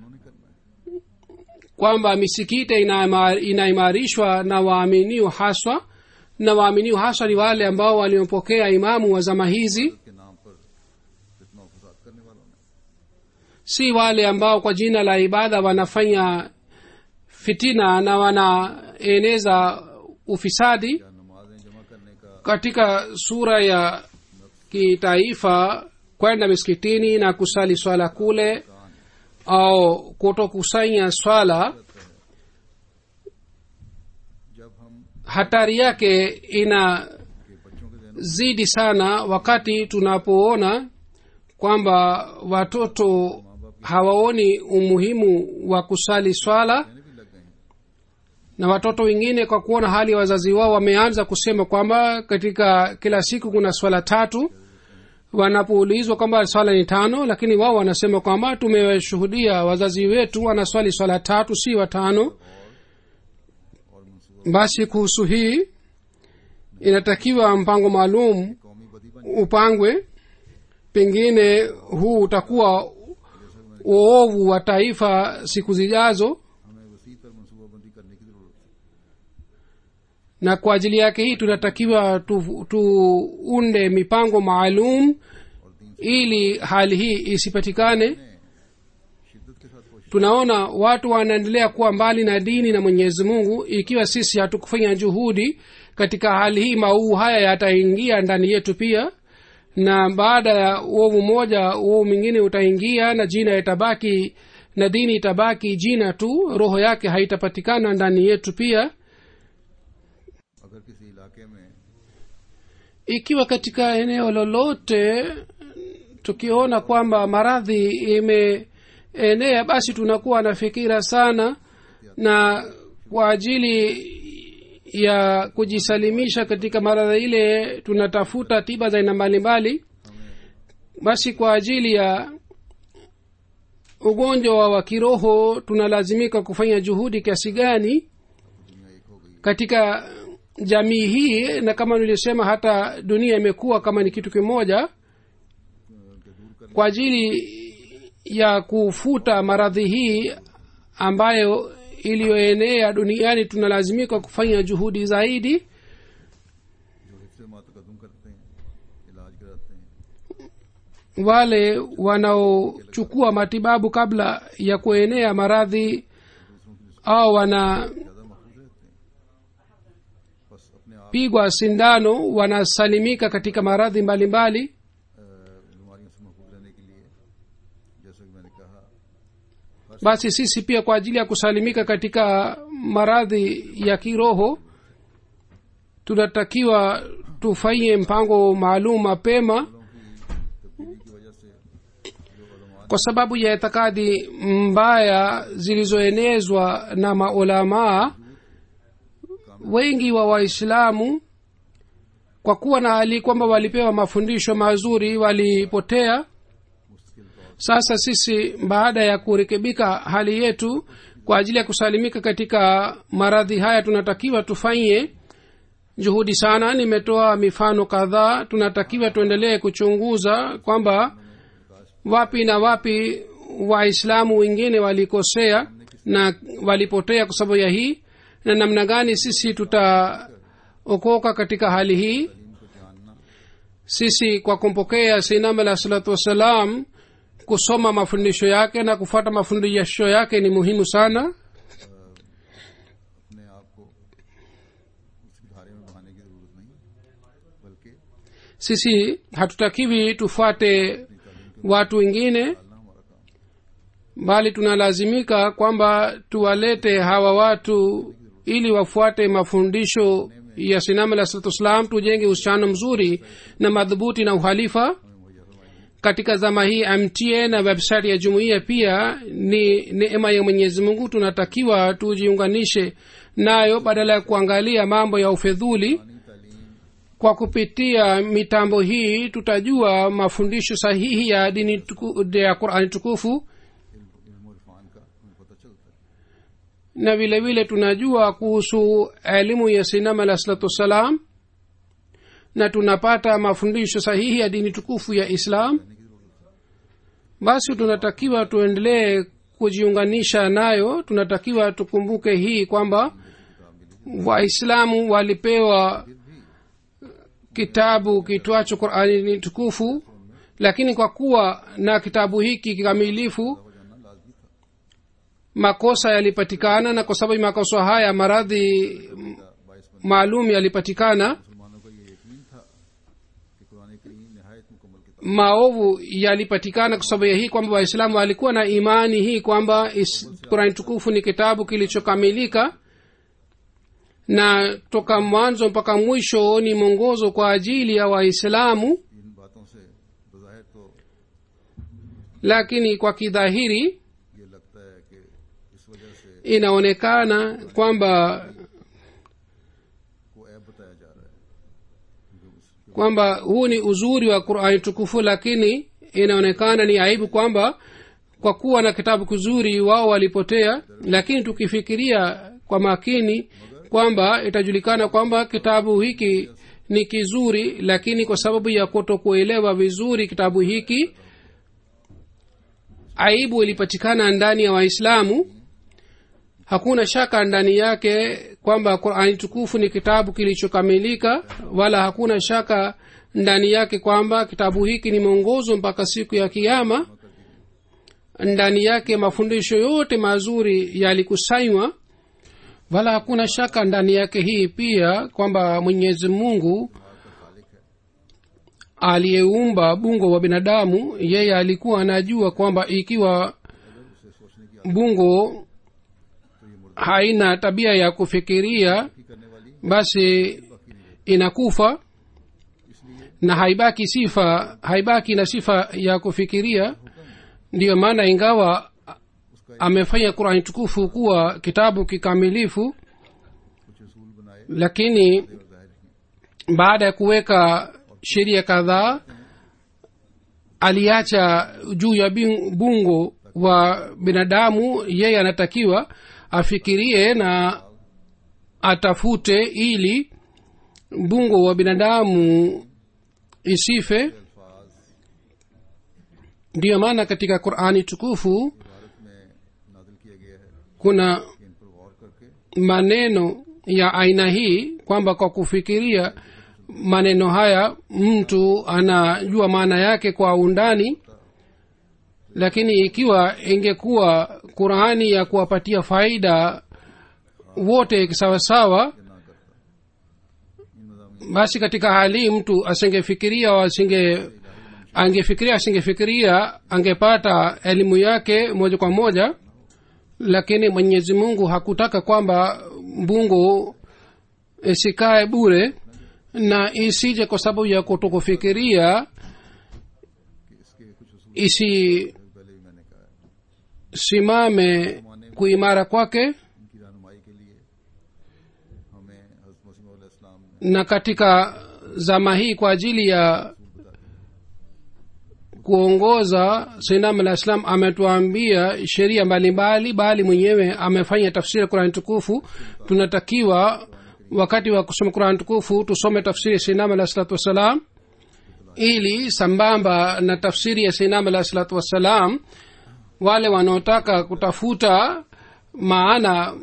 kwamba misikiti inaima- inaimarishwa na waaminiu haswa na waaminiu haswa ni wale ambao waliopokea imamu wa zama hizi के नाम पर फितना और फसाद करने वालों ने si wale ambao kwa jina la ibada wanafanya fitina na wanaeneza ufisadi या नमाजें जमा करने का katika sura ya kitaifa kwenda misikitini na kusali swala kule au kutokusanya swala जब हम hatari yake ina के बच्चों के जहनों zidi sana wakati tunapoona kwamba watoto hawaoni umuhimu wa kusali swala में भी लग गए हैं na watoto wengine kwa kuona hali ya wazazi wao wameanza kusema kwamba katika kila siku kuna swala tatu wanapoulizwa kwamba swala ni tano lakini wao wanasema kwamba tumewashuhudia wazazi wetu wanaswali swala tatu si watano और मनसूबा basi kuhusu hii inatakiwa mpango maalum कौमी बदी बन upangwe pengine huu utakuwa uovu wa taifa siku zijazo हमें वसी तर मनसूबाबंदी करने की जरूरत है na kwa ajili yake hii tunatakiwa tu- tuunde mipango maalum ili hali hii isipatikane शिद्दत के साथ कोशिश tunaona watu wanaendelea kuwa mbali na dini na mwenyezi mungu ikiwa sisi hatukufanya juhudi katika hali hii mauu haya yataingia ndani yetu pia na baada ya uovu moja uovu mwingine utaingia na jina itabaki na dini itabaki jina tu roho yake haitapatikana ndani yetu pia अगर किसी इलाके में ikiwa katika eneo lolote tukiona kwamba maradhi imeenea basi tunakuwa na fikira sana na kwa ajili ya kujisalimisha katika maradhi ile tunatafuta tiba za aina mbalimbali basi kwa ajili ya ugonjwa wa kiroho tunalazimika kufanya juhudi kiasi gani katika jamii hii na kama nilisema hata dunia imekuwa kama ni kitu kimoja kwa ajili ya kufuta maradhi hii ambayo iliyoenea duniani tunalazimika kufanya juhudi zaidi जो हिफ्स मातकदम करते हैं इलाज कराते हैं wale wanaochukua matibabu kabla ya kuenea maradhi au wanapigwa ज़्यादा महफूज रहते हैं बस अपने आप sindano wanasalimika katika maradhi mbalimbali अ, बीमारियों से महफूज रहने के लिए जैसा कि मैंने कहा basi sisi pia kwa ajili ya kusalimika katika maradhi ya kiroho tunatakiwa tufanye mpango maalum mapema तब्दीली की वजह से जो उलमा kwa sababu ya itikadi mbaya zilizoenezwa na maulamaa wengi wa waislamu kwa kuwa na hali kwamba walipewa mafundisho mazuri walipotea sasa sisi baada ya kurekebika hali yetu kwa ajili ya kusalimika katika maradhi haya tunatakiwa tufanye juhudi sana nimetoa mifano kadhaa tunatakiwa tuendelee kuchunguza kwamba wapi na wapi waislamu wengine walikosea na walipotea kwa sababu ya hii na namna gani sisi tutaokoka katika hali hii तालीम को जानना sisi kwa kumpokea sinam alah salatu wassalam kusoma mafundisho yake na kufuata mafundisho yake ni muhimu sana अपने आप को उस धारे में बहाने की जरूरत नहीं बल्कि sisi hatutakiwi tufuate watu wengine डालना हमारा काम bali tunalazimika kwamba tuwalete hawa watu ili wafuate mafundisho ya sinam alah salatu wassalam tujenge uhusiano mzuri na madhubuti na uhalifa katika zama hii mta na website ya jumuiya pia ni neema ya mwenyezi mungu tunatakiwa tujiunganishe nayo badala ya kuangalia mambo ya ufedhuli तालीम kwa kupitia mitambo hii tutajua mafundisho sahihi ya dini tuku, ya qurani tukufu इल्म और इरफान का हमें पता चलता है na vile vile tunajua kuhusu elimu ya sinam alah salatu wassalam na tunapata mafundisho sahihi ya dini tukufu ya islam basi tunatakiwa tuendelee kujiunganisha nayo tunatakiwa tukumbuke hii kwamba waislamu walipewa kitabu kitwacho qurani ni tukufu lakini kwa kuwa na kitabu hiki kikamilifu makosa yalipatikana na kwa sababu ya makosa haya maradhi maalum yalipatikana मुसलमानों का ये यकीन था कि कुरान करीम नहायत मुकम्मल किताब maovu yalipatikana kwa sababu ya hii kwamba waislamu walikuwa na imani hii kwamba is- qurani tukufu ni kitabu kilichokamilika na toka mwanzo mpaka mwisho ni mwongozo kwa ajili ya waislamu इन बातों से बज़ाहिर तो lakini kwa kidhahiri ये लगता है कि इस वजह से inaonekana kwamba को ऐब बताया जा रहा है क्योंकि उस kwamba huu ni uzuri wa qurani tukufu lakini inaonekana ni aibu kwamba kwa kuwa na kitabu kizuri wao walipotea lakini tukifikiria kwa makini kwamba itajulikana kwamba kitabu hiki ni kizuri lakini kwa sababu ya kutokuelewa vizuri kitabu hiki aibu ilipatikana ndani ya waislamu hakuna shaka ndani yake kwamba qurani tukufu ni kitabu kilichokamilika wala hakuna shaka ndani yake kwamba kitabu hiki ni mwongozo mpaka siku ya kiama ndani yake mafundisho yote mazuri yalikusanywa wala hakuna shaka ndani yake hii pia kwamba mwenyezi mungu aliyeumba bungo wa binadamu yeye alikuwa anajua kwamba ikiwa bungo haina tabia ya kufikiria करने वाली basi inakufa na haibaki sifa haibaki na sifa ya kufikiria ndiyo maana ingawa amefanya qurani tukufu kuwa kitabu kikamilifu कुछ असूल बनाए lakini और जाहिर किए baada ya kuweka sheria kadhaa aliacha juu ya bin- bungo wa binadamu yeye anatakiwa afikirie na atafute ili bungo wa binadamu isife अल्फाज ndiyo maana katika qurani tukufu Bharat में नाजिल किया गया है kuna कि इन पर गौर करके maneno ya aina hii kwamba kwa kufikiria maneno haya mtu anajua maana yake kwa undani lakini ikiwa ingekuwa qurani ya kuwapatia faida wote sawasawa ना करता इन मजामी basi katika hali hii mtu asingefikiria au asinge angefikiria asingefikiria angepata elimu yake moja kwa moja lakini mwenyezi mungu hakutaka kwamba mbungu isikae bure na isije kwa sababu ya kutokufikiria कि इसके कुछ असूल isisimame पहले भी मैंने कहा है kuimara kwake इनकी रहनुमाई के लिए हमें हजरत मसीम इस्लाम ने na katika zama hii kwa ajili ya kuongoza sinam alah islam ametuambia sheria mbalimbali bali mwenyewe amefanya tafsiri ya qurani tukufu tunatakiwa wakati wa kusoma qurani tukufu tusome tafsiri ya sinam alah salatu wassalam ili sambamba na tafsiri ya sinam alah salatu wassalam wale wanaotaka kutafuta maana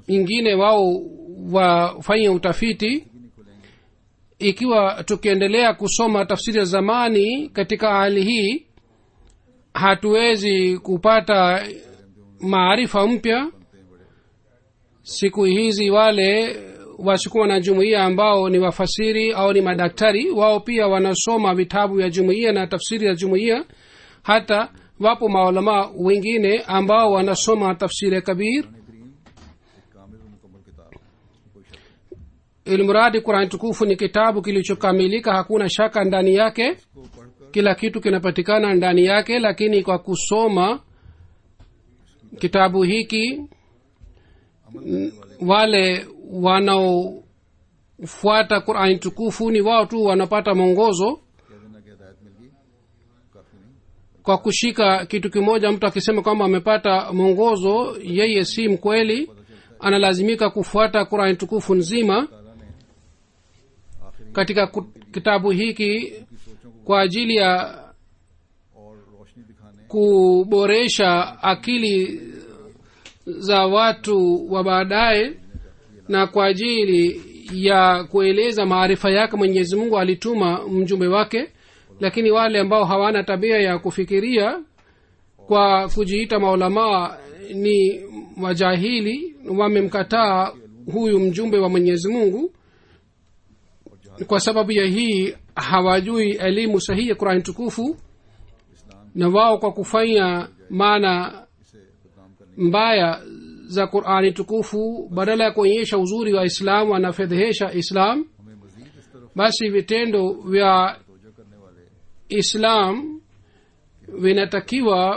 ingine wao wafanye utafiti ikiwa tukiendelea kusoma tafsiri ya zamani katika hali hii hatuwezi kupata maarifa mpya siku hizi wale wasikuwa na jumuiya ambao ni wafasiri au ni madaktari wao pia wanasoma vitabu vya jumuiya na tafsiri ya jumuiya hata wapo maulamaa wengine ambao wanasoma tafsiri ya kabir करीम एक कामिल और मुकम्मल किताब कोई शक ilmuradi qurani tukufu ni kitabu kilichokamilika hakuna shaka ndani yake को पढ़कर kila kitu kinapatikana ndani yake lakini kwa kusoma kitabu hiki n- wale wanaofuata qurani tukufu ni wao tu wanapata mwongozo कह देना कि हिदायत मिल गई काफी नहीं kwa kushika kitu kimoja mtu akisema kwamba amepata mwongozo yeye si mkweli analazimika kufuata qurani tukufu nzima ताला ने आखिरी katika ku- kitabu hiki की सोचों को kwa ajili ya और रोशनी दिखाने kuboresha akili za watu wa baadaye na kwa ajili ya kueleza maarifa yake mwenyezi mungu alituma mjumbe wake lakini wale ambao hawana tabia ya kufikiria kwa kujiita maulamaa ni wajahili wamemkataa huyu mjumbe wa mwenyezi mungu kwa sababu ya hii hawajui elimu sahihi ya qurani tukufu na wao kwa kufanya maana इसे बदनाम करने mbaya za qurani tukufu badala ya kuonyesha uzuri wa islam wanafedhehesha islam हमें मजीद इस तरफ basi vitendo vya तोजह करने वाले islam vinatakiwa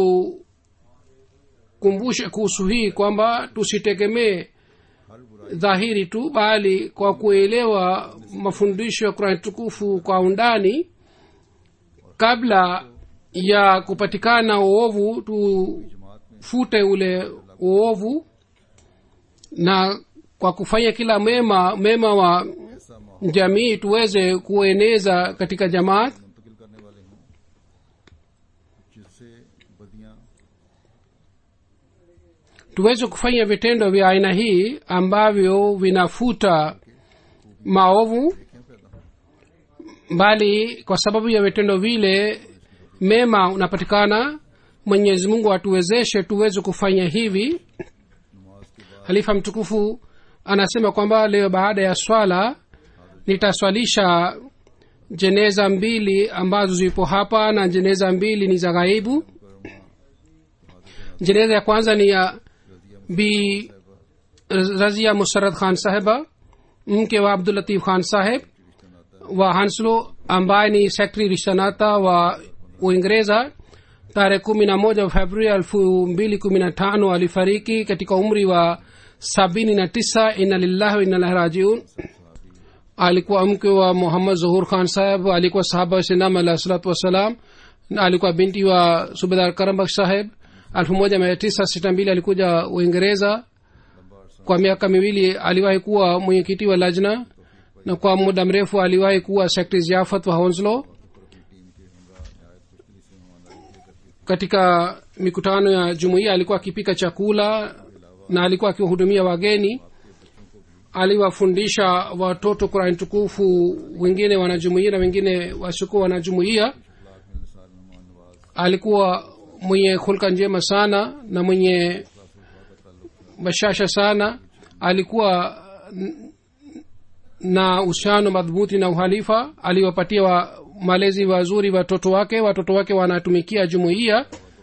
vitukumbushe kuhusu hii kwamba tusitegemee हर बुराई dhahiri tu bali kwa kuelewa mafundisho ya qurani tukufu kwa undani kabla ya kupatikana uovu tufute ule uovu na kwa kufanya kila mema mema wa ऐसा माहौल jamii tuweze kueneza katika jamaat मुंतकिल करने वाले हों जिससे बदियां tuweze kufanya vitendo vya aina hii ambavyo vinafuta maovu देखें पैदा हों bali kwa sababu ya vitendo vile mema unapatikana mwenyezi mungu atuwezeshe tuweze kufanya hivi नमाज के बाद halifa mtukufu anasema kwamba leo baada ya swala nitaswalisha jeneza mbili ambazo zipo hapa na jeneza mbili ni za ghaibu jeneza ya kwanza ni ya bi razia musarad khan saheba mke wa abdulatif khan saheb wa hanslo ambaye ni sekretari rishanata wa uingereza tarehe kumi na moja februari elfu mbili kumi na tano alifariki katika umri wa sabini na tisa ina lillahi wa inna ilaihi rajiun alikuwa mke wa muhammad zuhur khan saheb alikuwa sahaba wa sinam alah salatu wassalam na alikuwa binti wa subedar karambakh saheb elfu moja mia tisa sita mbili alikuja uingereza kwa miaka miwili aliwahi kuwa mwenyekiti wa lajna na kwa muda mrefu aliwahi kuwa sekretari ziafat wa honslow katika mikutano ya jumuiya alikuwa akipika chakula na alikuwa akiwahudumia wageni aliwafundisha watoto qurani tukufu wengine wanajumuia na wengine wasiokuwa wanajumuia alikuwa mwenye hulka njema sana na mwenye bashasha sana alikuwa n- na uhusiano madhubuti na uhalifa aliwapatia wa malezi wazuri watoto wake watoto wake wanatumikia jumuiya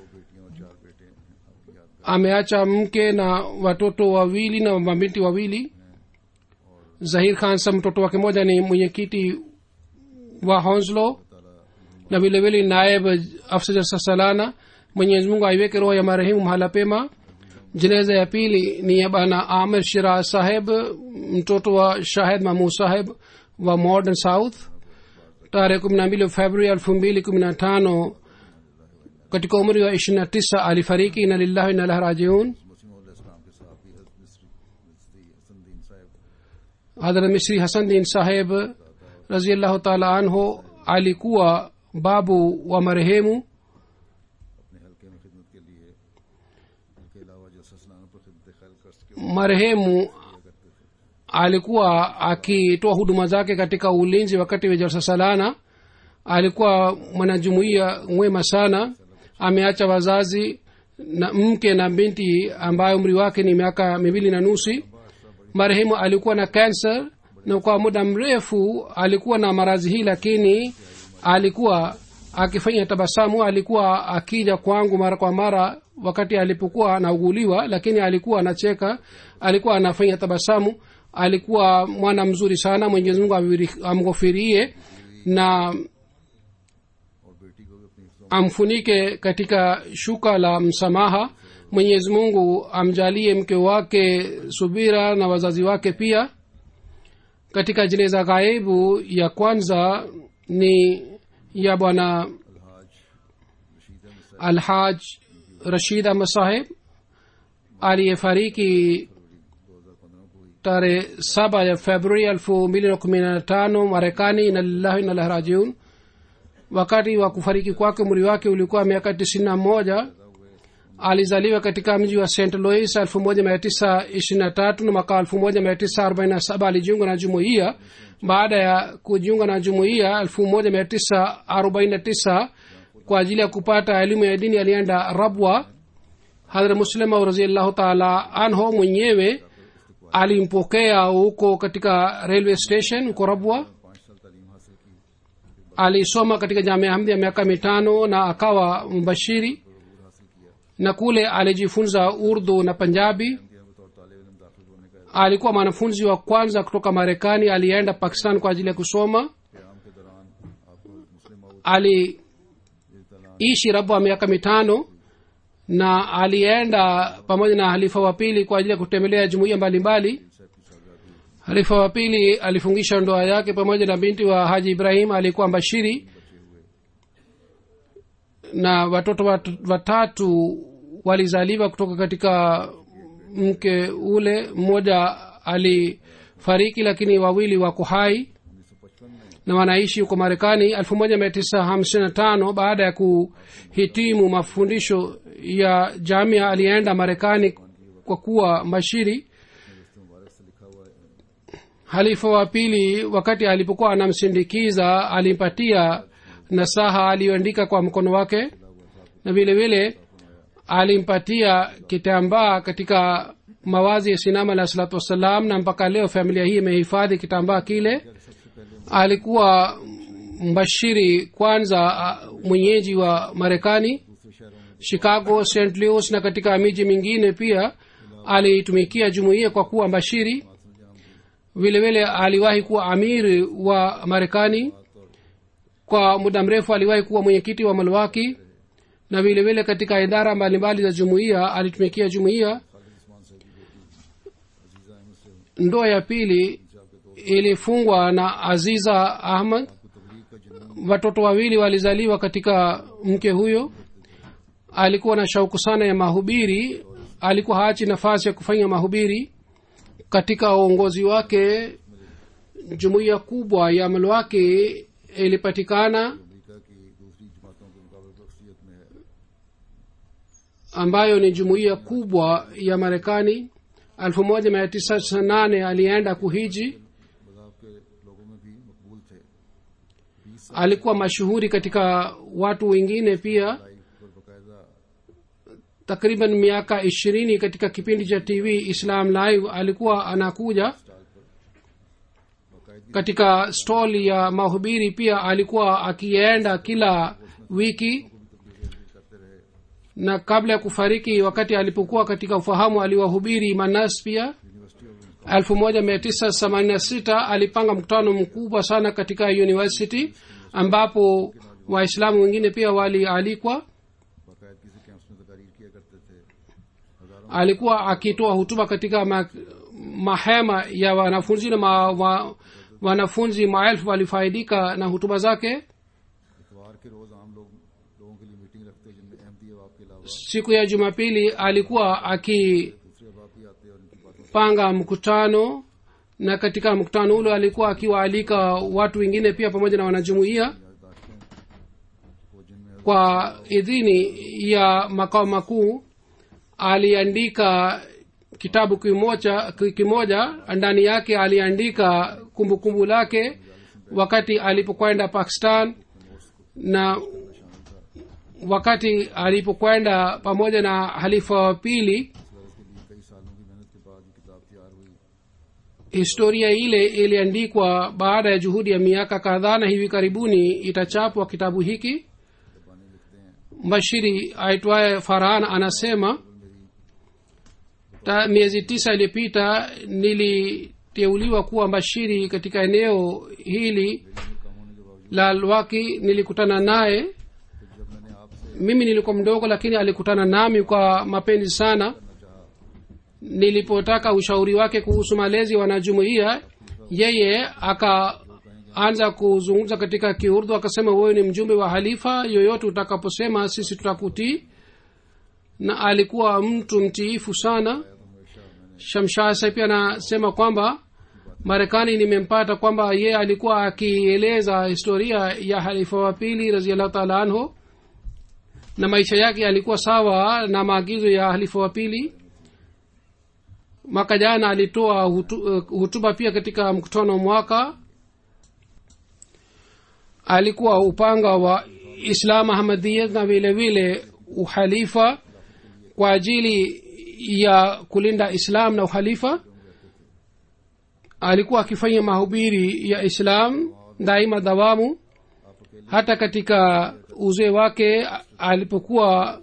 ameacha mke na watoto wawili na mabinti wawili zahir khan sa mtoto wake moja ni mwenyekiti wa honslo na vile vile naib afsa salana mwenyezi mungu aiweke roho ya marehemu mahala pema jeneza ya pili ni ya bana amir shira saheb mtoto wa shahid mahmud saheb wa modern south tarehe kumi na mbili februari elfu mbili kumi na tano katika umri wa ishirini na tisa alifariki ina lillahi ina ilahi rajiun मसीम इस्लाम के साथ भी हजरत मिस्री हसनदीन साहब hadrat misri hasan din saheb raziallahu taala anhu alikuwa babu wa marehemu अपने हल्के में खिदमत के लिए उनके अलावा जो ससनानों पर खिदमत खैर कर्ज के marehemu alikuwa akitoa huduma zake katika ulinzi wakati wa jalsa salana alikuwa mwanajumuiya mwema sana ameacha wazazi na mke na binti ambayo umri wake ni miaka miwili na nusi marehemu alikuwa na kansa na kwa muda mrefu alikuwa na maradhi hii lakini alikuwa akifanya tabasamu alikuwa akija kwangu mara kwa mara wakati alipokuwa anauguliwa lakini alikuwa anacheka alikuwa anafanya tabasamu alikuwa mwana mzuri sana mwenyezi mungu amwiri- amghofirie na और बेटी को भी अपनी हिफ्ज़ों amfunike katika shuka la msamaha mwenyezi mungu amjalie mke wake subira na wazazi wake pia katika jeneza ghaibu ya kwanza ni ya bwana alhaj rashid ahmad saheb aliyefariki tarehe saba ya februari elfu mbili na kumi na tano marekani inalillahi inalahi rajiun wakati wa kufariki kwake umri wake ulikuwa miaka tisini na moja alizaliwa katika mji wa st louis elfu moja mia tisa ishirini na tatu na mwaka elfu moja mia tisa arobaini na saba alijiunga na jumuiya baada ya kujiunga na jumuiya elfu moja mia tisa arobaini na tisa kwa ajili ya kupata elimu ya dini alienda rabwa hadhra muslima raziallahu taala anho mwenyewe alimpokea huko katika railway station huko rabwa पाँच साल तालीम हासिल की alisoma katika jamia hamdi ya miaka mitano na akawa mbashiri na kule alijifunza urdu na panjabi के बतौर तालब इलम दाखिल होने का alikuwa mwanafunzi wa kwanza kutoka marekani alienda pakistan kwa ajili ya kusoma प्याम के दौरान आपको मुस्लिम माऊद aliishi rabwa miaka mitano na alienda pamoja na halifa wa pili kwa ajili ya kutembelea jumuiya mbalimbali halifa wa pili alifungisha ndoa yake pamoja na binti wa haji ibrahim alikuwa mbashiri na watoto wat- watatu walizaliwa kutoka katika mke ule mmoja alifariki lakini wawili wako hai na wanaishi huko marekani 1955 baada ya kuhitimu mafundisho ya jamia alienda marekani kwa kuwa mashiri halifa wa pili wakati alipokuwa anamsindikiza alimpatia nasaha aliyoandika kwa mkono wake na vile vile alimpatia kitambaa katika mawazi ya sinama alah salatu wassalam na mpaka leo familia hii imehifadhi kitambaa kile alikuwa mbashiri kwanza a, mwenyeji wa marekani chicago st louis na katika miji mingine pia alitumikia jumuiya kwa kuwa mbashiri vile vile aliwahi kuwa amiri wa marekani kwa muda mrefu aliwahi kuwa mwenyekiti wa malwaki na vile vile katika idara mbalimbali za jumuiya alitumikia jumuiya ndoa ya pili ilifungwa na aziza ahmad watoto wawili walizaliwa katika mke huyo alikuwa na shauku sana ya mahubiri alikuwa haachi nafasi ya kufanya mahubiri katika uongozi wake jumuiya kubwa ya malwaki ilipatikana अमरीका की दूसरी जमातों के मुकाबले बख्शियत में है ambayo ni jumuiya kubwa ya marekani 1998 alienda kuhiji मजाहब के लोगों में भी मकबूल थे alikuwa mashuhuri katika watu wengine pia live पर बाकायदा takriban miaka ishirini katika kipindi cha tv islam live alikuwa anakuja katika stall ya mahubiri pia alikuwa akienda kila wiki na kabla ya kufariki wakati alipokuwa katika ufahamu aliwahubiri manas pia 1986 alipanga mkutano mkubwa sana katika university ambapo waislamu wengine pia walialikwa बाकायदगी से कैंप्स में तकारीर किया करते थे हजारों alikuwa akitoa hutuba katika ma, mahema ya wanafunzi na ma, wa, wanafunzi maelfu walifaidika na hutuba zake इतवार के रोज आम लोग लोगों के लिए मीटिंग रखते जिनमें अहमदी अहबाब के अलावा siku ya jumapili alikuwa akipanga दूसरे अहबाब भी आते और उनकी बातों mkutano na katika mkutano ule alikuwa akiwaalika watu wengine pia pamoja na wanajumuiya याददाश्तें वो जिनमें kwa idhini ya makao makuu aliandika kitabu kimoja kimoja ndani yake aliandika kumbukumbu kumbu lake wakati alipokwenda pakistan na wakati alipokwenda pamoja na halifa wa pili कई सालों की मेहनत के बाद ये किताब तैयार हुई historia ile iliandikwa baada ya juhudi ya miaka kadhaa na hivi karibuni itachapwa kitabu hiki mbashiri aitwaye farhan anasema ta miezi tisa iliyopita niliteuliwa kuwa mbashiri katika eneo hili la lwaki nilikutana naye जब मैंने आपसे mimi nilikuwa mdogo lakini alikutana nami kwa mapenzi sana nilipotaka ushauri wake kuhusu malezi ya wanajumuia yeye akaanza kuzungumza katika kiurdu akasema wewe ni mjumbe wa halifa yoyote utakaposema sisi tutakutii na alikuwa mtu mtiifu sana shamshasa pia anasema kwamba marekani nimempata kwamba ye alikuwa akieleza historia ya halifa wa pili raziallahu taala anhu na maisha yake yalikuwa sawa na maagizo ya halifa wa pili mwaka jana alitoa hutu, uh, hutuba pia katika mkutano wa mwaka alikuwa upanga wa islam ahmadiyat na vile vile uhalifa kwa ajili ya kulinda islam na uhalifa alikuwa akifanya mahubiri ya islam daima dawamu hata katika uzee wake alipokuwa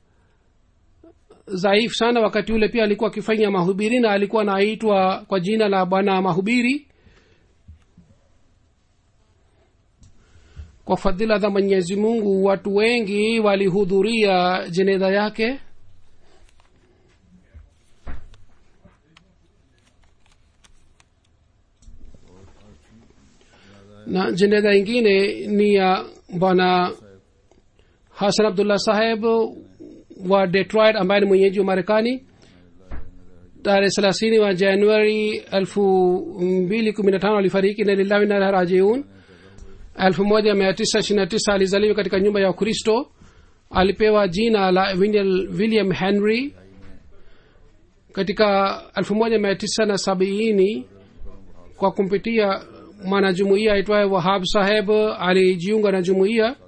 dhaifu sana wakati ule pia alikuwa akifanya mahubiri na alikuwa anaitwa kwa jina la bwana mahubiri kwa fadhila za mwenyezi mungu watu wengi walihudhuria jeneza yake na jeneza ingine ni ya bwana hasan abdullah saheb wa detroit ambaye ni mwenyeji wa marekani tarehe thelathini wa januari elfu mbili kumi na tano alifariki na lillahi na rajiun elfu moja mia tisa ishiri na tisa alizaliwa katika nyumba ya ukristo alipewa jina la william, william henry katika elfu moja mia tisa na sabini kwa kumpitia mwanajumuia aitwaye wahab saheb alijiunga na jumuiya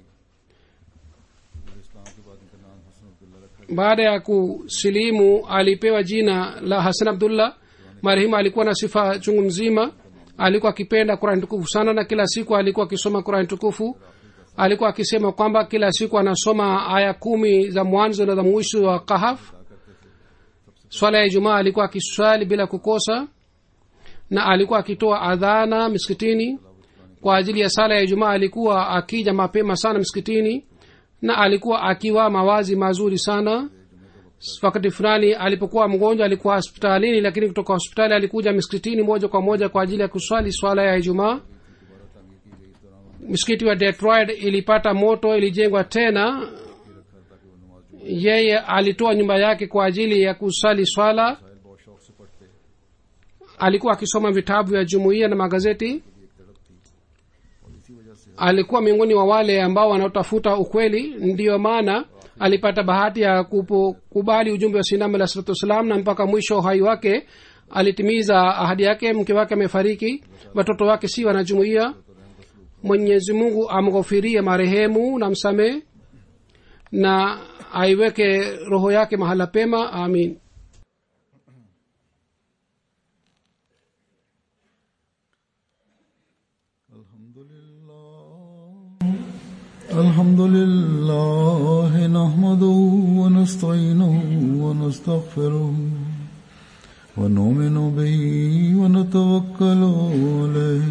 baada ya kusilimu alipewa jina la hasan abdullah marehemu alikuwa na sifa chungu mzima alikuwa akipenda kurani tukufu sana na kila siku alikuwa akisoma kurani tukufu alikuwa akisema kwamba kila siku anasoma aya kumi za mwanzo na za mwisho wa kahaf swala ya ijumaa alikuwa akiswali bila kukosa na alikuwa akitoa adhana miskitini kwa ajili ya sala ya ijumaa alikuwa akija mapema sana msikitini na alikuwa akiwa mawazi mazuri sana wakati fulani alipokuwa mgonjwa alikuwa hospitalini lakini kutoka hospitali alikuja miskitini moja kwa moja kwa ajili ya kuswali swala ya ijumaa msikiti wa detroit ilipata moto ilijengwa tena yeye alitoa nyumba yake kwa ajili ya kusali swala बहुत शौक से पढ़ते alikuwa akisoma vitabu vya jumuiya na magazeti alikuwa miongoni wa wale ambao wanaotafuta ukweli ndiyo maana alipata bahati ya kupo, kubali ujumbe wa sinam alah salatu wassalam na mpaka mwisho wa uhai wake alitimiza ahadi yake mke wake amefariki watoto wake si wanajumuia mwenyezi mungu amghofirie marehemu na msamee na aiweke roho yake mahala pema amin الحمد لله الحمد لله نحمده ونستعينه ونستغفره ونؤمن به ونتوكل عليه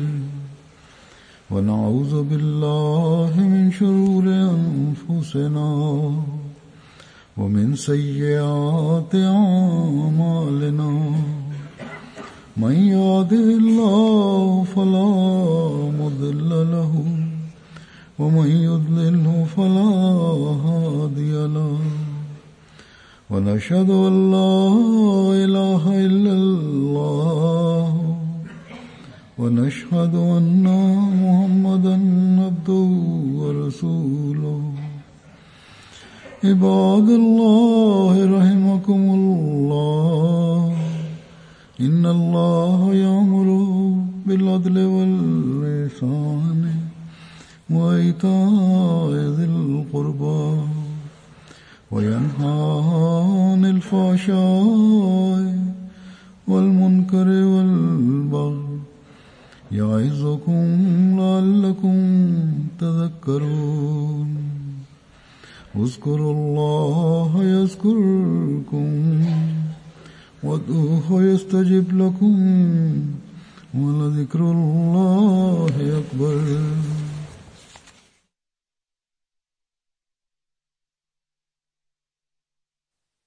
ونعوذ بالله من شرور أنفسنا ومن سيئات أعمالنا من يهده الله فلا مضل له ومن يضلله فلا هادي له ونشهد ان لا اله الا الله ونشهد ان محمدا عبده ورسوله عباد الله رحمكم الله إن الله يأمر بالعدل والإحسان وإيتاء ذي القربى وينهى عن الفحشاء والمنكر والبغي يعظكم لعلكم تذكرون اذكروا الله يذكركم وادعوه يستجب لكم ولذكر الله أكبر